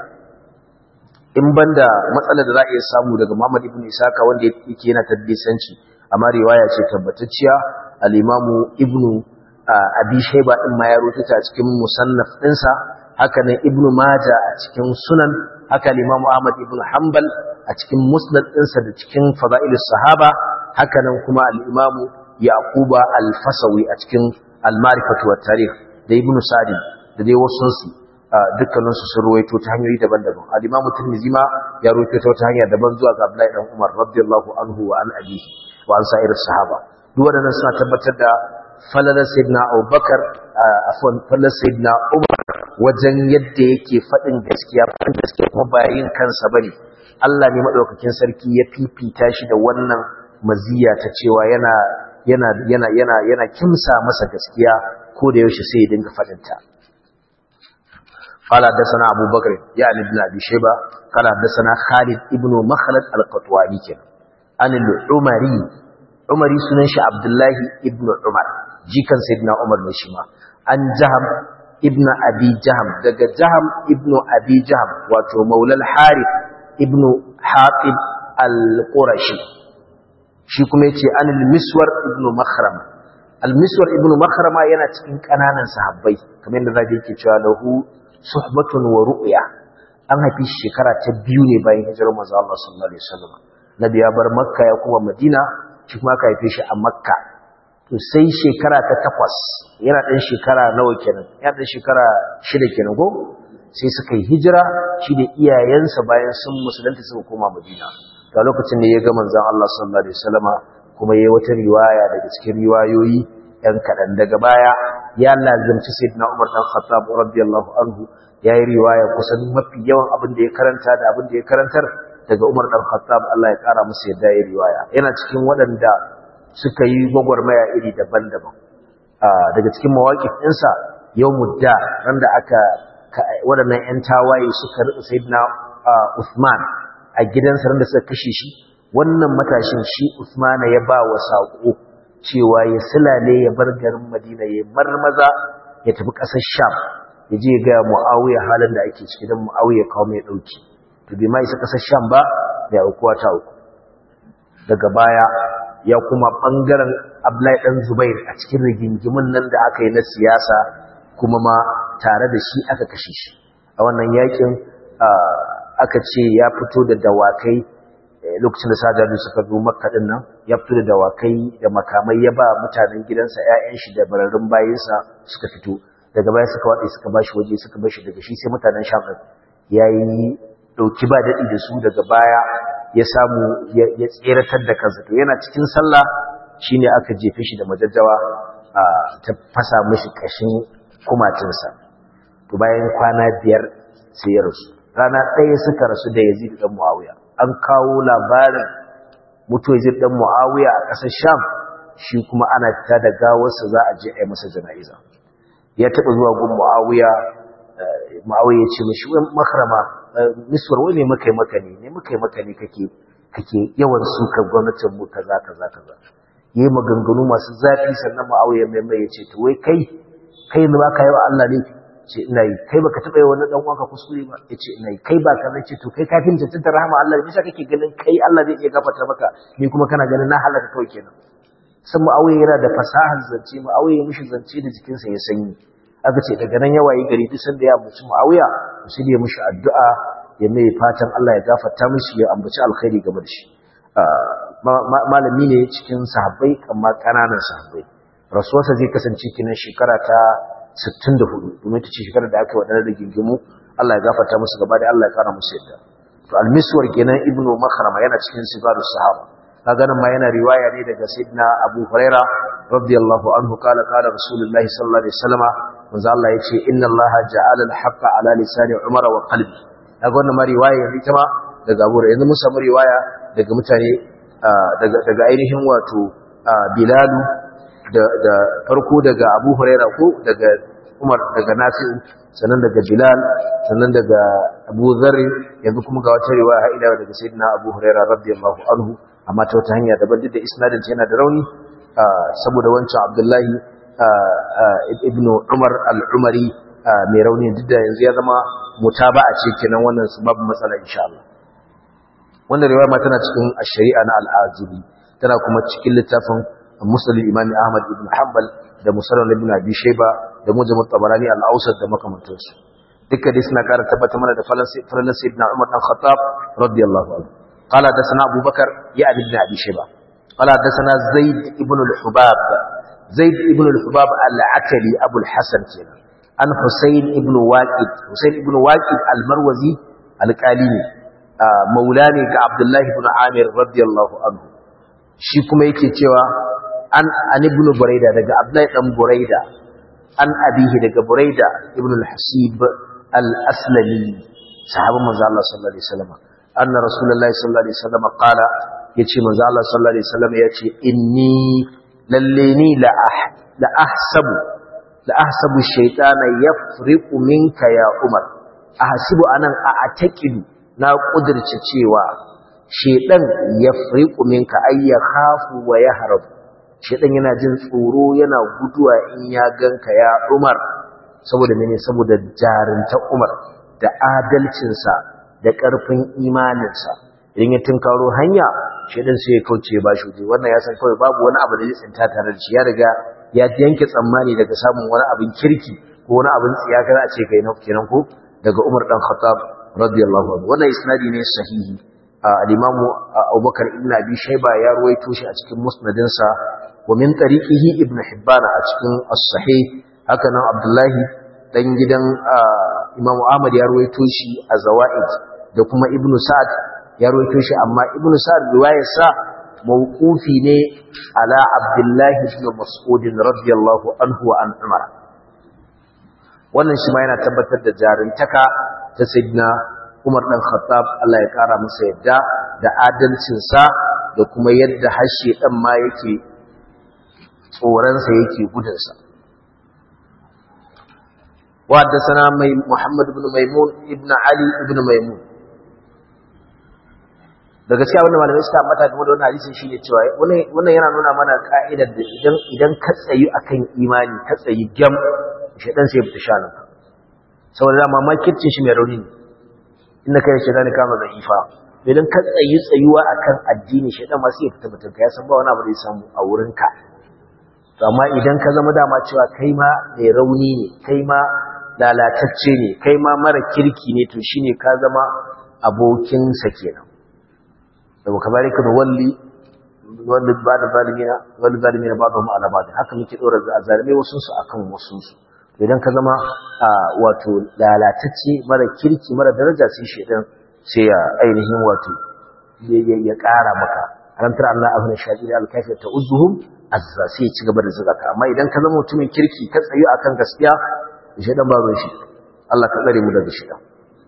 in banda matsalar da za a iya samu daga Muhammad ibn Isaka wanda yake yana tadbisanci amma riwaya ce tabbatacciya al-Imamu Ibn Abi Shayba din ma ya rubuta a cikin musannaf ɗinsa haka nan Ibn Majah a cikin Sunan haka al-Imamu Ahmad ibn Hanbal a cikin Musnad ɗinsa da cikin Fadailus Sahaba haka nan kuma al-Imamu Yaquba al-Fasawi a cikin Al-Ma'rifatu wat-Tarikh da Ibn Sa'd da dai wasu su dukkaninsu sun ruwaito ta hanyoyi daban-daban al-imam tirmidhi ma ya ruwaito ta wata hanya daban zuwa ga Abdullahi dan Umar radiyallahu anhu wa an abihi wa an sa'ir sahaba duk wadannan suna tabbatar da falalar sayyidina Abubakar afwan falalar sayyidina Umar wajen yadda yake fadin gaskiya fadin gaskiya kuma ba yin kansa bane Allah ne madaukakin sarki ya fifita shi da wannan maziya ta cewa yana yana yana yana yana kimsa masa gaskiya ko da yaushe sai ya dinga fadin ta قال حدثنا أبو بكر يعني ابن أبي شيبة قال حدثنا خالد ابن مخلد القطواني كان عن العمري عمري سننش عبد الله ابن عمر جي كان سيدنا عمر نشما عن جهم ابن أبي جهم دق جهم ابن أبي جهم واتو مولى الحارث ابن حاطب القرشي shi kuma yace an al-miswar ibn makhrama al-miswar ibn makhrama yana cikin kananan sahabbai kamar yadda zaka yake cewa lahu suhbatun wa ru'ya an haifi shekara ta biyu ne bayan hijirar manzo Allah sallallahu alaihi wasallam nabi ya bar makka ya kuma madina shi kuma aka haife shi a makka to sai shekara ta takwas yana dan shekara nawa kenan yana dan shekara shida kenan ko sai suka yi hijira shi da iyayensa bayan sun musulunta suka koma madina to a lokacin da ya ga manzon Allah sallallahu alaihi wasallama kuma yayi wata riwaya daga cikin riwayoyi ɗan kaɗan daga baya ya lazimci sayyidina Umar dan Khattab radiyallahu anhu yayi riwaya kusan mafi yawan abin da ya karanta da abin da ya karantar daga Umar dan Khattab Allah ya kara masa yadda yayi riwaya yana cikin waɗanda suka yi gwagwarmaya iri daban-daban daga cikin mawaƙif ɗinsa yawmud da randa aka waɗannan ƴan tawaye suka rika sayyidina Uthman a gidansa randa suka kashe shi wannan matashin shi Uthman ya ba wa saƙo cewa ya silale ya bar garin Madina ya marmaza ya tafi ƙasar Sham ya je ga Muawiya halin da ake ciki dan Muawiya kawo mai dauki to bai ma isa ƙasar Sham ba da aukuwa ta uku daga baya ya kuma bangaren Abdullahi dan Zubair a cikin rigingimin nan da aka yi na siyasa kuma ma tare da shi aka kashe shi a wannan yakin aka ce ya fito da dawakai lokacin da sajadu suka zo makka din nan ya fito da dawakai da makamai ya ba mutanen gidansa ƴaƴan shi da bararrun bayinsa suka fito daga baya suka watsa suka bashi waje suka bashi daga shi sai mutanen sham din yayi dauki ba dadi da su daga baya ya samu ya tseratar da kansa to yana cikin sallah shine aka jefe shi da majajjawa ta fasa mishi kashin kumatinsa to bayan kwana biyar sai ya rasu rana ɗaya suka rasu da Yazid dan Muawiya an kawo labarin mutuwar Yazid dan Muawiya a ƙasar Sham shi kuma ana fita da gawarsa za a je a yi masa jana'iza ya taɓa zuwa gun Muawiya Muawiya ya ce mishi wai makrama miswar wai ne muka yi maka ne ne muka yi maka ne kake kake yawan sukar gwamnatin mu kaza kaza kaza yayi maganganu masu zafi sannan Muawiya mai mai ya ce to wai kai kai ne ba ka yi wa Allah ne ce ina yi kai baka taba yi wani dan uwanka kuskure ba yace ina yi kai ba ka ce to kai kafin tantar rahama Allah ne bisa kake ganin kai Allah zai iya gafarta maka ni kuma kana ganin na halaka kawai kenan san Muawiya yana da fasahar zance Muawiya mishi zance da jikinsa ya sanyi aka ce daga nan ya wayi gari duk sanda ya ambaci Muawiya sai ya mishi addu'a ya mai fatan Allah ya gafarta mishi ya ambaci alkhairi game da shi malami ne cikin sahabbai amma kananan sahabbai rasuwarsa zai kasance kinan shekara ta 64 domin ta ce shekarar da aka yi waɗannan rigingimu Allah ya gafarta musu gaba da Allah ya kara musu yadda to almiswar kenan ibnu makhrama yana cikin sigaru sahaba kaga nan ma yana riwaya ne daga sayyidina abu huraira radiyallahu anhu kala kala rasulullahi sallallahu alaihi wasallam manzo Allah yace inna Allah ja'ala al-haqqa ala lisani umar wa qalbi kaga wannan ma riwaya ne ta ma daga Abu Hurairah yanzu mun samu riwaya daga mutane daga daga ainihin wato Bilalu da da farko daga Abu Hurairah ko daga Umar daga Nafi'u sannan daga Bilal sannan daga Abu Dharr yanzu kuma ga wata riwaya har ila daga Sayyidina Abu Hurairah radiyallahu anhu amma ta wata hanya daban da isnadin yana da rauni saboda wancan Abdullahi ibn Umar al-Umari mai rauni duk da yanzu ya zama mutaba'a ce kenan wannan babu matsala insha Allah wannan riwaya ma tana cikin ash-shari'a na al-Azuri tana kuma cikin littafin Musnad Imam Ahmad ibn Hanbal da Musnad ibn Abi Shayba da Mujam at-Tabarani al-Awsat da makamantansu dukkan dai suna ƙara tabbata mana da falan sayyidina Umar dan Khattab radiyallahu anhu قال حدثنا أبو بكر يعني ابن أبي شيبة قال حدثنا زيد ابن الحباب زيد ابن الحباب العكلي أبو الحسن كنا عن حسين ابن واقد حسين ابن واقد المروزي الكاليني مولاني كعبد الله بن عامر رضي الله عنه shi kuma yake cewa an an ibn buraida daga abdullahi dan buraida an abihi daga buraida ibn al-hasib al-aslami sahabban manzo Allah sallallahu alaihi wasallam anna rasulullahi sallallahu alaihi wasallam qala yace manzo Allah sallallahu alaihi wasallam yace inni lalle ni la la ahsabu la ahsabu shaytana yafriqu minka ya umar ahsibu anan a ataqidu na kudirce cewa shaydan yafriqu minka ay yakhafu wa yahrab shaydan yana jin tsoro yana guduwa in ya ganka ya umar saboda mene saboda jarinta umar da adalcinsa da ƙarfin imaninsa idan ya tunkaro hanya shaidan sai ya kauce ba shi wannan ya san kawai babu wani abu da zai tsinta tare da shi ya riga ya yanke tsammani daga samun wani abin kirki ko wani abin tsiyaka za a ce kai kenan ko daga Umar dan Khattab radiyallahu anhu wannan isnadi ne sahihi al-Imam Abubakar ibn Abi Shayba ya ruwaito shi a cikin musnadinsa wa min tariqihi Ibn Hibban a cikin as-sahih haka nan Abdullahi dan gidan Imam Ahmad ya ruwaito shi a Zawaid da kuma Ibn Sa'd ya ruwaito shi amma Ibn Sa'd riwayarsa mawqufi ne ala Abdullah ibn Mas'ud radiyallahu anhu wa an Umar wannan shi ma yana tabbatar da jarintaka ta Sayyidina Umar dan Khattab Allah ya kara masa yadda da adalcin sa da kuma yadda hashe dan ma yake tsoron sa yake gudun sa وحدثنا محمد بن ميمون ابن علي ابن ميمون da gaskiya wannan malamai suka ambata game da wannan hadisin shine cewa wannan yana nuna mana ka'idar da idan idan ka tsayi akan imani ka tsayi gam shedan sai fita shanin ka saboda dama makircin shi mai rauni ne inda kai shedan ka kama zaifa idan ka tsayi tsayuwa akan addini shedan ma sai ya fita mutum ka ya san ba wani abu da ya samu a wurin ka to amma idan ka zama dama cewa kai ma mai rauni ne kai ma lalatacce ne kai ma mara kirki ne to shine ka zama abokinsa kenan da muka bari ka da walli wanda ba da zalimina wanda zalimina ba da ma'ana ba haka muke dora zalimai wasu su akan wasu su to idan ka zama wato lalatacce mara kirki mara daraja sai shedan sai ya ainihin wato ya ƙara maka arantar Allah abin shaƙi da alkafi ta uzuhum azza sai ya ci gaba da zuga ka amma idan ka zama mutumin kirki ka tsayu akan gaskiya shedan babu shi Allah ka tsare mu daga shedan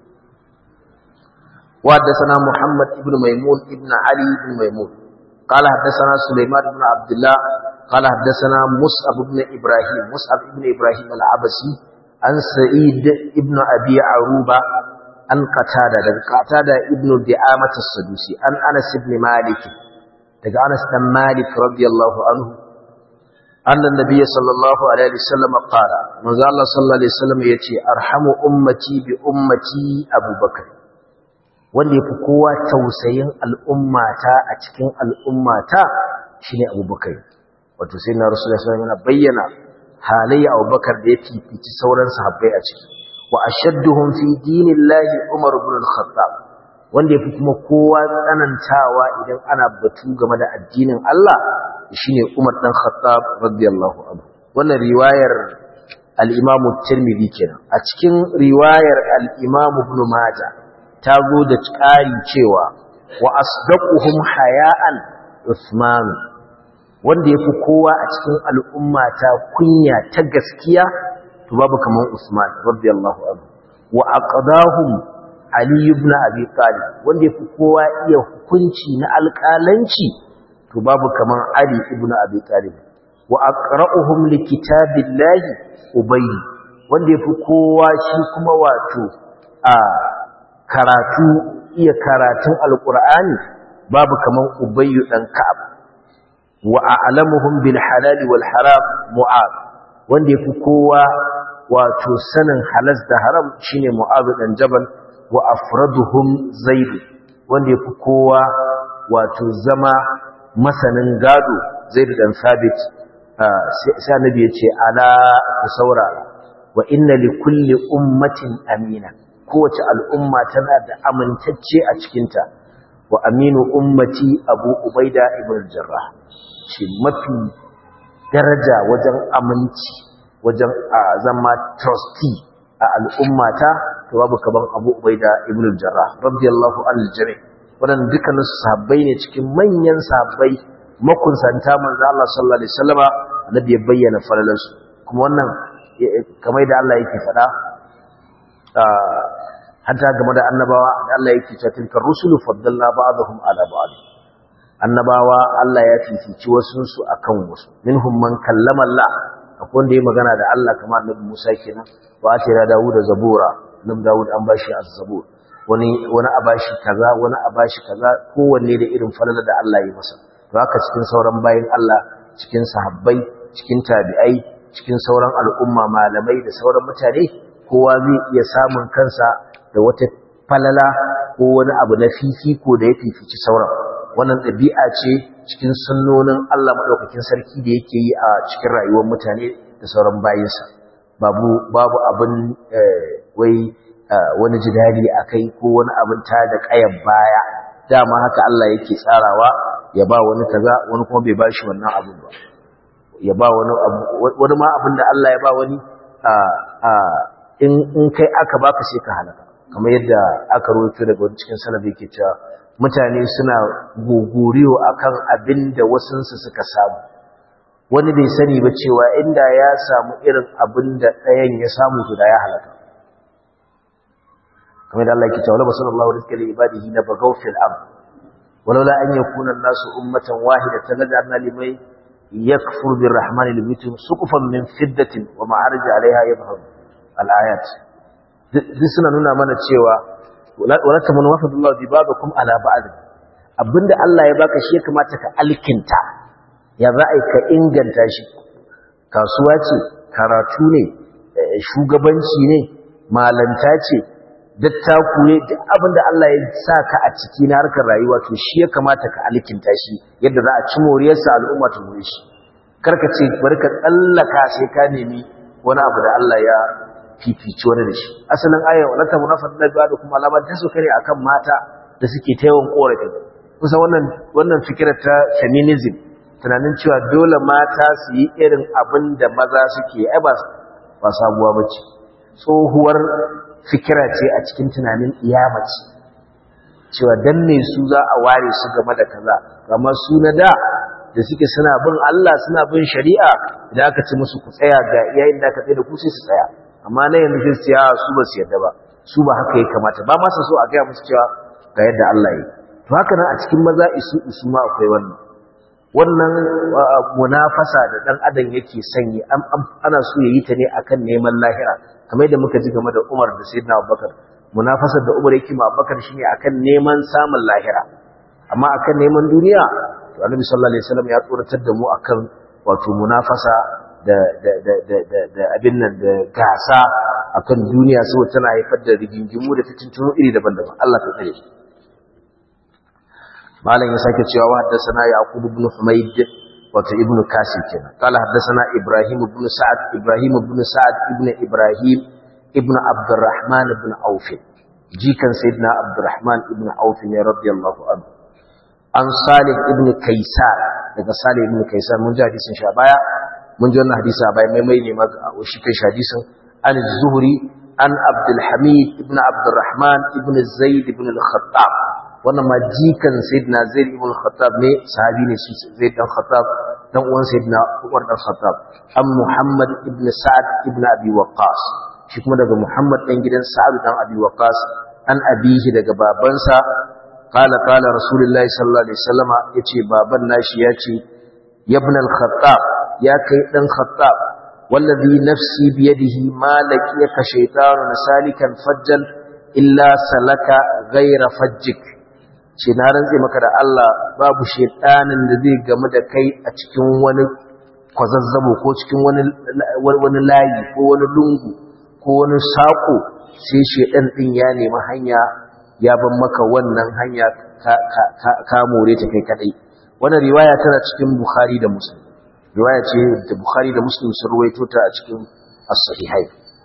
وحدثنا محمد بن ميمون ابن علي بن ميمون قال حدثنا سليمان بن عبد الله قال حدثنا مصعب بن إبراهيم مصعب بن إبراهيم العبسي عن سعيد ابن أبي عروبة عن قتادة قتادة ابن دعامة السدوسي عن أنس بن مالك daga Anas dan Malik radiyallahu anhu anna nabiyyi sallallahu alaihi wasallam qala manzo Allah sallallahu alaihi wasallam yace arhamu ummati bi ummati Abubakar wanda ya fi kowa tausayin al'ummata a cikin al'ummata shi ne abubakar wato sai na rasu da yana bayyana halayya abubakar da ya fifici sauran sahabbai a ciki wa a shadduhun fi dinin lahi umar ibn al-khattab wanda ya fi kuma kowa tsanantawa idan ana batu game da addinin Allah shi ne umar ɗan khattab radiyallahu anhu wannan riwayar al-imamu tirmidhi kenan a cikin riwayar al-imamu ibn majah ta zo da ƙari cewa wa asdaquhum haya'an Usman wanda yafi kowa a cikin al'umma ta kunya ta gaskiya to babu kaman Usman radiyallahu anhu wa aqdahum Ali ibn Abi Talib wanda yafi kowa iya hukunci na alƙalanci to babu kaman Ali ibn Abi Talib wa aqra'uhum likitabillahi Ubay wanda yafi kowa shi kuma wato a karatu iya karatun alqur'ani babu kaman Ubay dan Ka'ab wa a'lamuhum bil halal wal haram Mu'adh wanda yafi kowa wato sanin halas da haram shine Mu'adh dan Jabal wa afraduhum zaid wanda yafi kowa wato zama masanin gado zaid dan sabit sai annabi yace ala ku saurara wa inna li kulli ummatin amina kowace al'umma tana da amintacce a cikinta wa aminu ummati abu ubaida ibn jarrah ce mafi daraja wajen aminci wajen zama trustee a al'ummata to babu kaban Abu Ubaida ibn al-Jarrah radiyallahu anhu jami wannan dukkanin sahabbai ne cikin manyan sahabbai makunsanta manzo Allah sallallahu alaihi wasallama annabi ya bayyana falalansu kuma wannan kamar da Allah yake faɗa hatta game da annabawa da Allah yake cewa tilka rusulu faddalna ba'dahum ala ba'd annabawa Allah ya fifici wasu su akan wasu minhum man kallama Allah akwai wanda ya magana da Allah kamar annabi Musa kenan wa atira Dawud da Zabura annabi Dawud an bashi az-Zabur wani wani a bashi kaza wani a bashi kaza kowanne da irin falala da Allah ya masa to haka cikin sauran bayin Allah cikin sahabbai cikin tabi'ai cikin sauran al'umma malamai da sauran mutane kowa zai iya samun kansa da wata falala ko wani abu na fifiko da ya fifici sauran wannan ɗabi'a ce cikin sunnonin Allah maɗaukakin sarki da yake yi a cikin rayuwar mutane da sauran bayinsa babu babu abin wai wani jidali a kai ko wani abin ta da ƙayan baya dama haka Allah yake tsarawa ya ba wani kaza wani kuma bai bashi wannan abin ba ya ba wani abu wani ma abin da Allah ya ba wani in kai aka baka sai ka halaka kamar yadda aka rawaito daga wani cikin salaf yake cewa mutane suna gogoriyo akan abin da wasunsu suka samu wani bai sani ba cewa inda ya samu irin abin da ɗayan ya samu to da ya halaka kamar da Allah yake cewa la sallallahu rizqa li ibadihi na bagaw fil ard walaula an yakuna an-nasu ummatan wahidatan laj'alna liman yakfur birrahmani libitum suqufan min fiddatin wa ma'arij 'alayha yadhhab al-ayat duk suna nuna mana cewa wala tamun wafadullahu bi babakum ala ba'd abinda Allah ya baka shi ya kamata ka alkinta ya za a ka inganta shi kasuwa ce karatu ne shugabanci ne malanta ce dattaku ne duk abinda Allah ya sa ka a ciki na harkar rayuwa to shi ya kamata ka alkinta shi yadda za a ci moriyarsa al'umma ta more shi karka ce bari ka tsallaka sai ka nemi wani abu da Allah ya fifici wani da shi asalin aya wala ta munafat da da kuma alaman ta suka ne akan mata da suke ta yawan korafi kusa wannan wannan fikirar ta feminism tunanin cewa dole mata su yi irin abin da maza suke ai ba ba sabuwa bace tsohuwar fikira ce a cikin tunanin iyamaci cewa dan me su za a ware su game da kaza kamar su na da da suke suna bin Allah suna bin shari'a idan aka ci musu ku tsaya ga yayin da aka tsaye da ku sai su tsaya amma na yanzu sai su su ba su yadda ba su ba haka ya kamata ba masa so a gaya musu cewa ga yadda Allah ya to haka nan a cikin maza isu isu ma akwai wannan wannan munafasa da dan adam yake sanyi ana so ya yi ta ne akan neman lahira kamar yadda muka ji game da Umar da Sayyidina Abubakar munafasar da Umar yake ma Abubakar shine akan neman samun lahira amma akan neman duniya to Annabi sallallahu alaihi wasallam ya tsoratar da mu akan wato munafasa da da da da da da abin nan da gasa akan duniya saboda tana haifar da rigingimu da fitintunu iri daban-daban Allah ta tsare malam ya sake cewa wa haddathana yaqub ibn humayd wato ibn kasir kenan qala haddathana ibrahim ibn sa'ad ibrahim ibn sa'ad ibn ibrahim ibn abdurrahman ibn auf jikan sayyidina abdurrahman ibn auf ne radiyallahu anhu an salih ibn kaisar daga salih ibn kaisar mun ji hadisin shi a baya mun ji wannan hadisi a baya mai mai ne maka shi kai shi hadisin an zuhri an abdul hamid ibn abdurrahman ibn zaid ibn al-khattab wannan ma jikan sayyidina zaid ibn al-khattab ne sahabi ne shi zaid dan khattab dan uwan sayyidina umar dan khattab an muhammad ibn sa'ad ibn abi waqqas shi kuma daga muhammad dan gidan sa'ad dan abi waqqas an abihi daga babansa qala qala rasulullahi sallallahu alaihi wasallama yace baban nashi yace ibn al-khattab ya kai dan khattab wallazi nafsi biyadihi ma laqiyaka shaytanun salikan fajjal illa salaka ghayra fajjik ce na rantse maka da Allah babu shaytanin da zai gamu da kai a cikin wani kwazazzabo ko cikin wani wani layi ko wani lungu ko wani sako sai shaytan din ya nemi hanya ya ban maka wannan hanya ka ka ka more ta kai kadai wannan riwaya tana cikin Bukhari da Muslim riwaya ce da Bukhari da Muslim sun ruwaito ta a cikin as-sahihai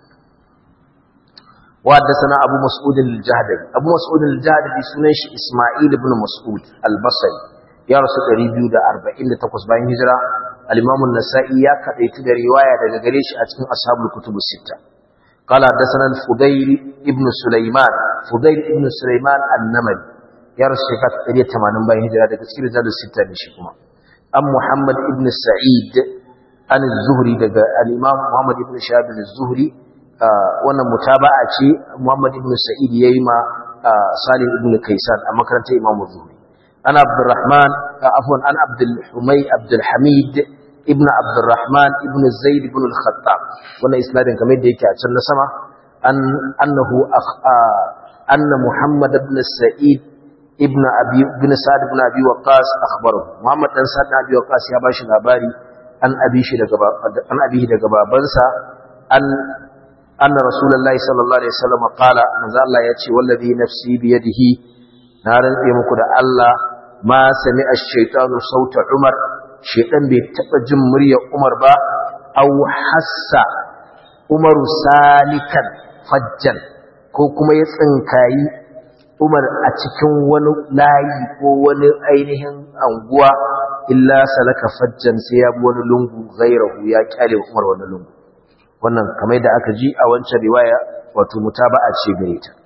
wa haddathana Abu Mas'ud al-Jahdi Abu Mas'ud al-Jahdi sunan shi Isma'il ibn Mas'ud al-Basri ya rasu 248 bayan hijira al-Imam an-Nasa'i ya kadaitu da riwaya daga gare shi a cikin ashabul kutub as-sitta قال حدثنا الفضيل ابن سليمان فضيل ابن سليمان النمري ya rasu shekara ta ɗari tamanin bayan hijira daga cikin rijalar sita da shi kuma an muhammad ibn sa'id an zuhri daga al'imam muhammad ibn shahab zuhri wannan mutaba'a ce muhammad ibn sa'id ya yi ma salim ibn kaisan a makarantar imam zuhri an abdurrahman afwan an abdul humay abdul hamid ibn abdurrahman ibn zaid ibn al-khattab wannan isnadin kamar da yake a can na sama an annahu anna muhammad ibn sa'id ibn abi ibn sa'd ibn abi waqas akhbarahu muhammad dan sa'd ibn abi waqas ya bashi labari an abi shi daga an abi daga babansa an anna rasulullahi sallallahu alaihi wasallam qala manzo Allah ya ce wallazi nafsi bi yadihi na rantse muku da Allah ma sami ash-shaytanu sauta umar shaytan bai taba jin muryar umar ba aw hassa umaru salikan fajjan ko kuma ya tsinkayi Umar a cikin wani layi ko wani ainihin anguwa illa salaka fajjan sai ya bi wani lungu gairahu ya kyale Umar wani lungu wannan kamar da aka ji a wancan riwaya wato mutaba'a ce gare ta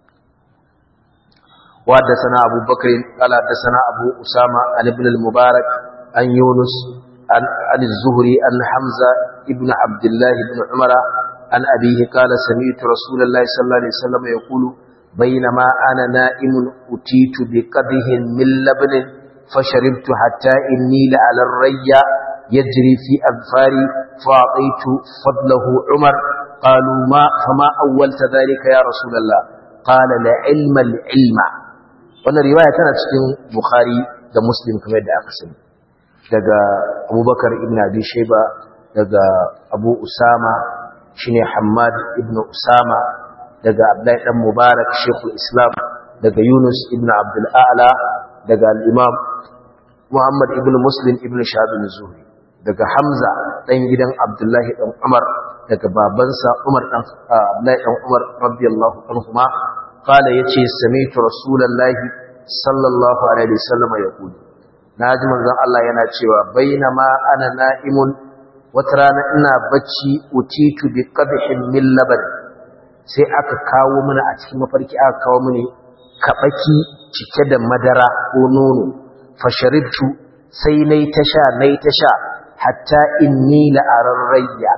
wa da sana Abu Bakr qala da sana Abu Usama an ibn al-Mubarak an Yunus an al-Zuhri an Hamza ibn Abdullah ibn Umar an abihi qala sami'tu Rasulullahi sallallahu alaihi wasallam yaqulu بينما أنا نائم أتيت بقده من لبن فشربت حتى إني لعلى الريا يجري في أظفاري فأعطيت فضله عمر قالوا ما فما أولت ذلك يا رسول الله قال لعلم العلم وانا رواية كانت في بخاري da muslim kamar da aka sani daga abubakar ibn abi shaiba daga abu usama shine hammad ibn usama daga Abdullahi dan Mubarak Sheikhul Islam daga Yunus ibn Abdul A'la daga al-Imam Muhammad ibn Muslim ibn Shahab zuhri daga Hamza dan gidan Abdullahi dan Umar daga babansa Umar dan Abdullahi dan Umar radiyallahu anhuma qala yace sami'tu rasulullahi sallallahu alaihi wasallam yaqulu naji manzon Allah yana cewa bainama ana na'imun wata rana ina bacci utitu bi qadhin min laban sai aka kawo mana a cikin mafarki aka kawo mini kabaki cike da madara ko nono fasharibtu sai nayi tasha nayi tasha hatta inni la'ararrayya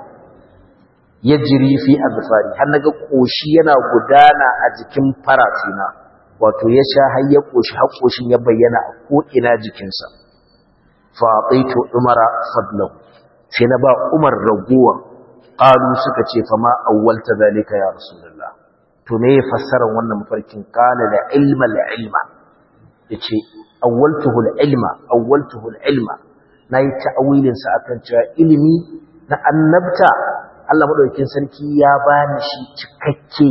yajri fi azfari har naga koshi yana gudana a jikin faratina wato ya sha har ya koshi har koshin ya bayyana a ko ina jikinsa fa ataitu umara fadlahu sai na ba umar raguwa qalu suka ce fa ma awwalta zalika ya rasulullah to me ya fassara wannan mafarkin kana da ilma la ilma yace awwaltuhu al ilma awwaltuhu al ilma nayi ta'awilin sa akan cewa ilimi na annabta Allah madaukakin sarki ya bani shi cikakke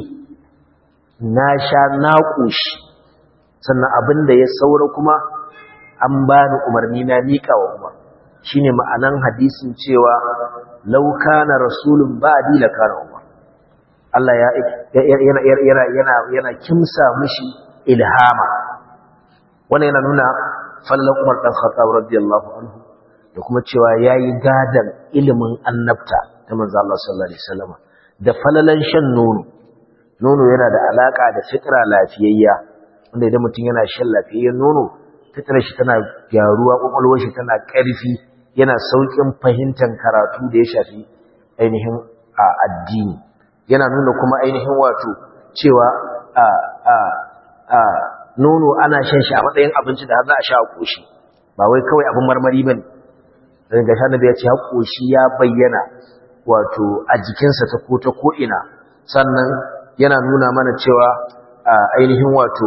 na sha na koshi sannan abinda ya saura kuma an bani umarni na mika wa umar shine ma'anan hadisin cewa law kana rasulun ba'di la kana umar Allah ya yana yana yana yana kimsa mishi ilhama wannan yana nuna fallan Umar dan Khattab radiyallahu anhu da kuma cewa yayi gadan ilimin annabta ta manzo Allah sallallahu alaihi wasallam da falalan shan nono nono yana da alaka da fitra lafiyayya wanda idan mutum yana shan lafiyayyen nono fitrar shi tana gyaruwa kwakwalwar shi tana ƙarfi yana saukin fahimtar karatu da ya shafi ainihin a addini yana nuna kuma ainihin wato cewa a a nono ana shan shi a matsayin abinci da har za a sha a koshi ba wai kawai abin marmari bane dan ga shanabi ya ce har koshi ya bayyana wato a jikinsa ta ko ta ko ina sannan yana nuna mana cewa ainihin wato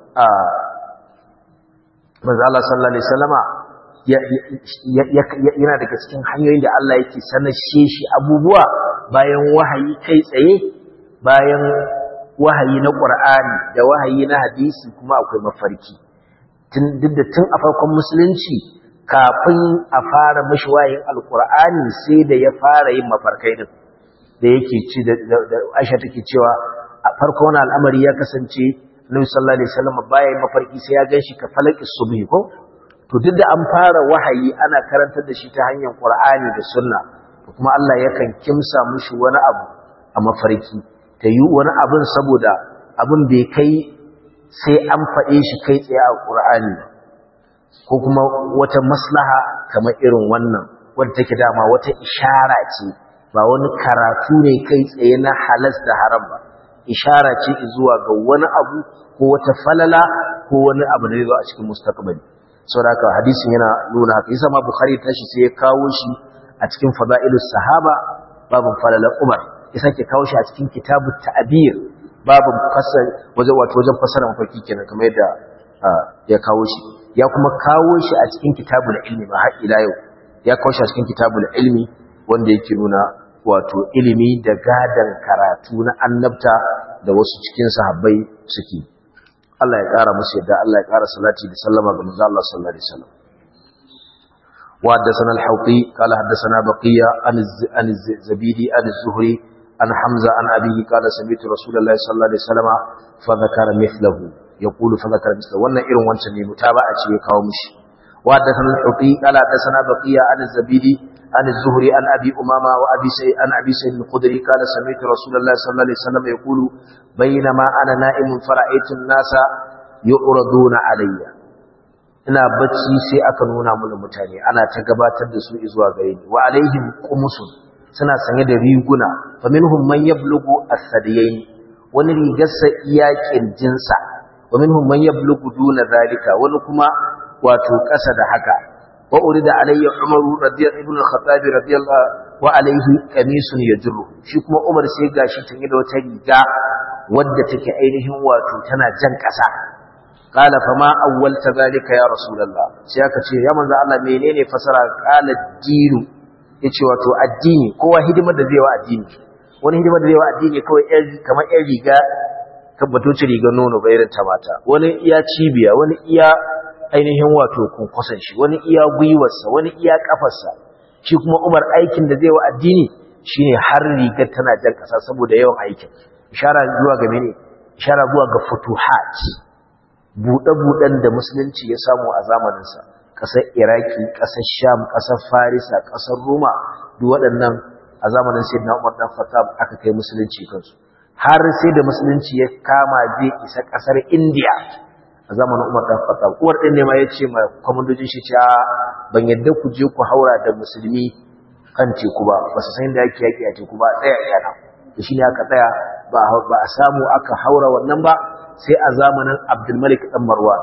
manzo Allah sallallahu alaihi wasallama yana daga cikin hanyoyin da Allah yake sanashe shi abubuwa bayan wahayi kai tsaye bayan wahayi na Qur'ani da wahayi na hadisi kuma akwai mafarki tun duk da tun a farkon musulunci kafin a fara mashi wahayin alqur'ani sai da ya fara yin mafarkai din da yake ci da Aisha take cewa a farkon wannan al'amari ya kasance Nabi sallallahu alaihi wasallam baya yin mafarki sai ya ganshi ka falaki subhi ko to duk da an fara wahayi ana karantar da shi ta hanyar Qur'ani da Sunna kuma Allah yakan kimsa mushi wani abu a mafarki ta yi wani abin saboda abin bai kai sai an faɗe shi kai tsaye a Qur'ani ko kuma wata maslaha kamar irin wannan wadda take dama wata ishara ce ba wani karatu ne kai tsaye na halas da haram ba ishara ce zuwa ga wani abu ko wata falala ko wani abu da zai zo a cikin mustaqbali saboda haka hadisin yana nuna haka yasa ma bukhari tashi sai ya kawo shi a cikin fadailus sahaba babun falala umar ya sake kawo shi a cikin kitabut ta'bir babun fasal waje wato wajen fasara mafarki kenan kamar yadda ya kawo shi ya kuma kawo shi a cikin kitabul ilmi ma har ila yau ya kawo shi a cikin kitabul ilmi wanda yake nuna wato ilimi da gadan karatu na annabta da wasu cikin sahabbai suke Allah ya ƙara musu yadda Allah ya ƙara salati da sallama ga manzo Allah sallallahu alaihi wasallam wa haddathana al-hawqi qala haddathana baqiya an az-zabidi an az-zuhri an hamza an abihi qala sami'tu rasulullahi sallallahu alaihi wasallam fa dhakara mithlahu yaqulu fa dhakara mithlahu wannan irin wancan ne mutaba'a ce ya kawo mishi wa haddathana al-hawqi qala haddathana baqiya an az-zabidi عن الزهري عن أبي أمامة وأبي سيد عن أبي سيد الخدري قال سمعت رسول الله صلى الله عليه وسلم يقول بينما أنا نائم فرأيت الناس يعرضون علي ina bacci sai aka nuna mana mutane ana ta gabatar da su zuwa gare ni wa alaihim qumusun suna sanye da riguna fa minhum man yablughu as-sadiyayn wani rigarsa iya kirjinsa wa minhum man yablughu duna zalika wani kuma wato ƙasa da haka وأرد علي عمر رضي ابن الخطاب رضي الله وعليه قميص يجره shi kuma Umar sai gashi tanye da wata riga wadda take ainihin wato tana jan kasa qala fama awwalta zalika ya rasulullah sai aka ce ya manzo Allah menene fasara qala dinu yace wato addini kowa hidimar da zai wa addini wani hidimar da zai wa addini kawai yar kamar yar riga tabbato ci riga nono bayarin ta mata wani iya cibiya wani iya ainihin wato kunkusan shi wani iya gwiwarsa wani iya kafarsa shi kuma umar aikin da zai wa addini shine har rigar tana jan kasa saboda yawan aikin ishara zuwa ga mene ishara zuwa ga futuhat buɗe-buɗen da musulunci ya samu a zamaninsa ƙasar iraki ƙasar sham ƙasar farisa ƙasar roma duk waɗannan a zamanin sayyidina umar dan khattab aka kai musulunci kansu har sai da musulunci ya kama zai isa ƙasar indiya a zamanin Umar dan Khattab uwar din ne ma yace ma komandojin shi cewa ban yadda ku je ku haura da musulmi kan teku ba ba su san da yake yaki a teku ba tsaya yana to shine aka tsaya ba ba a samu aka haura wannan ba sai a zamanin Abdul Malik dan Marwan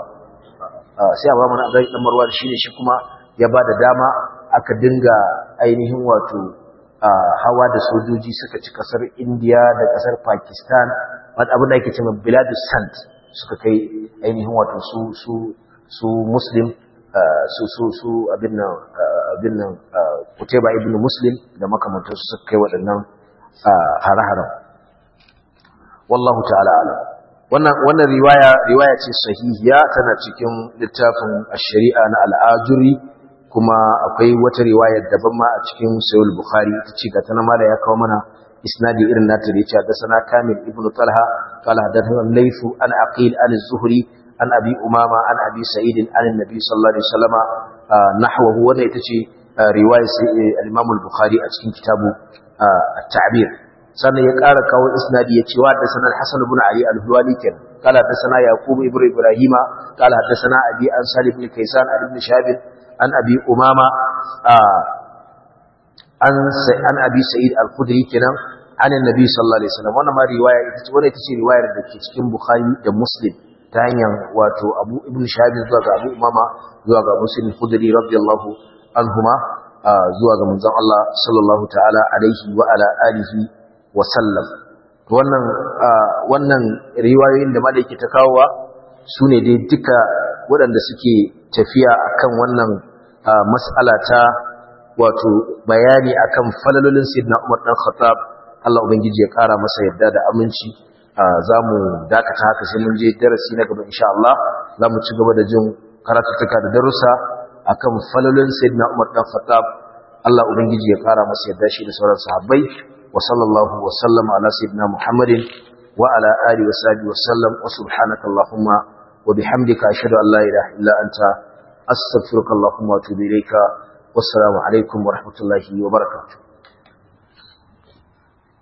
sai a zamanin Abdul dan Marwan shine shi kuma ya ba da dama aka dinga ainihin wato hawa da sojoji suka ci kasar India da kasar Pakistan wanda abin da ake cewa Biladus Sant suka kai ainihin wato su su su muslim su su su abin nan abin nan kuteba ibn muslim da makamantar su suka kai waɗannan hare-haren wallahu ta'ala alam wannan wannan riwaya riwaya ce sahihiya tana cikin littafin ash-shari'a na al-ajuri kuma akwai wata riwaya daban ma a cikin sahih bukhari ita ce ga tana mala ya kawo mana isnadi irin nata da yace hadathana kamil ibnu talha qala hadathana laythu an aqil an az-zuhri an abi umama an abi sa'id an annabi sallallahu alaihi wasallama nahwahu wannan ita ce riwaya al-imam al-bukhari a cikin kitabu at-ta'bir sannan ya ƙara kawo isnadi ya ce wa hadathana al-hasan ibn ali al-huwali ken qala hadathana yaqub ibn ibrahima qala hadathana abi an salih ibn kaysan ibn shahab an abi umama an an abi sa'id al-khudri kenan an annabi sallallahu alaihi wasallam wannan ma riwaya ita ce wannan ita ce riwayar da ke cikin bukhari da muslim ta hanyar wato abu ibn shahab zuwa ga abu umama zuwa ga muslim khudri radiyallahu anhuma zuwa ga manzon Allah sallallahu ta'ala alaihi wa ala alihi wa sallam wannan wannan riwayoyin da malaki ta kawowa sune dai duka waɗanda suke tafiya akan wannan mas'ala ta wato bayani akan falalolin sayyidina Umar dan Khattab Allah ubangiji ya kara masa yadda da aminci zamu dakata haka sai mun je darasi na gaba insha Allah zamu ci gaba da jin karatuttuka da darussa akan falalolin sayyidina Umar dan Khattab Allah ubangiji ya kara masa yadda shi da sauran sahabbai wa sallallahu wa sallama ala sayyidina Muhammadin wa ala alihi wa sahbihi wa sallam wa subhanaka allahumma wa bihamdika ashhadu an la ilaha illa anta astaghfiruka allahumma wa atubu ilayka wassalamu alaikum wa rahmatullahi wa barakatuh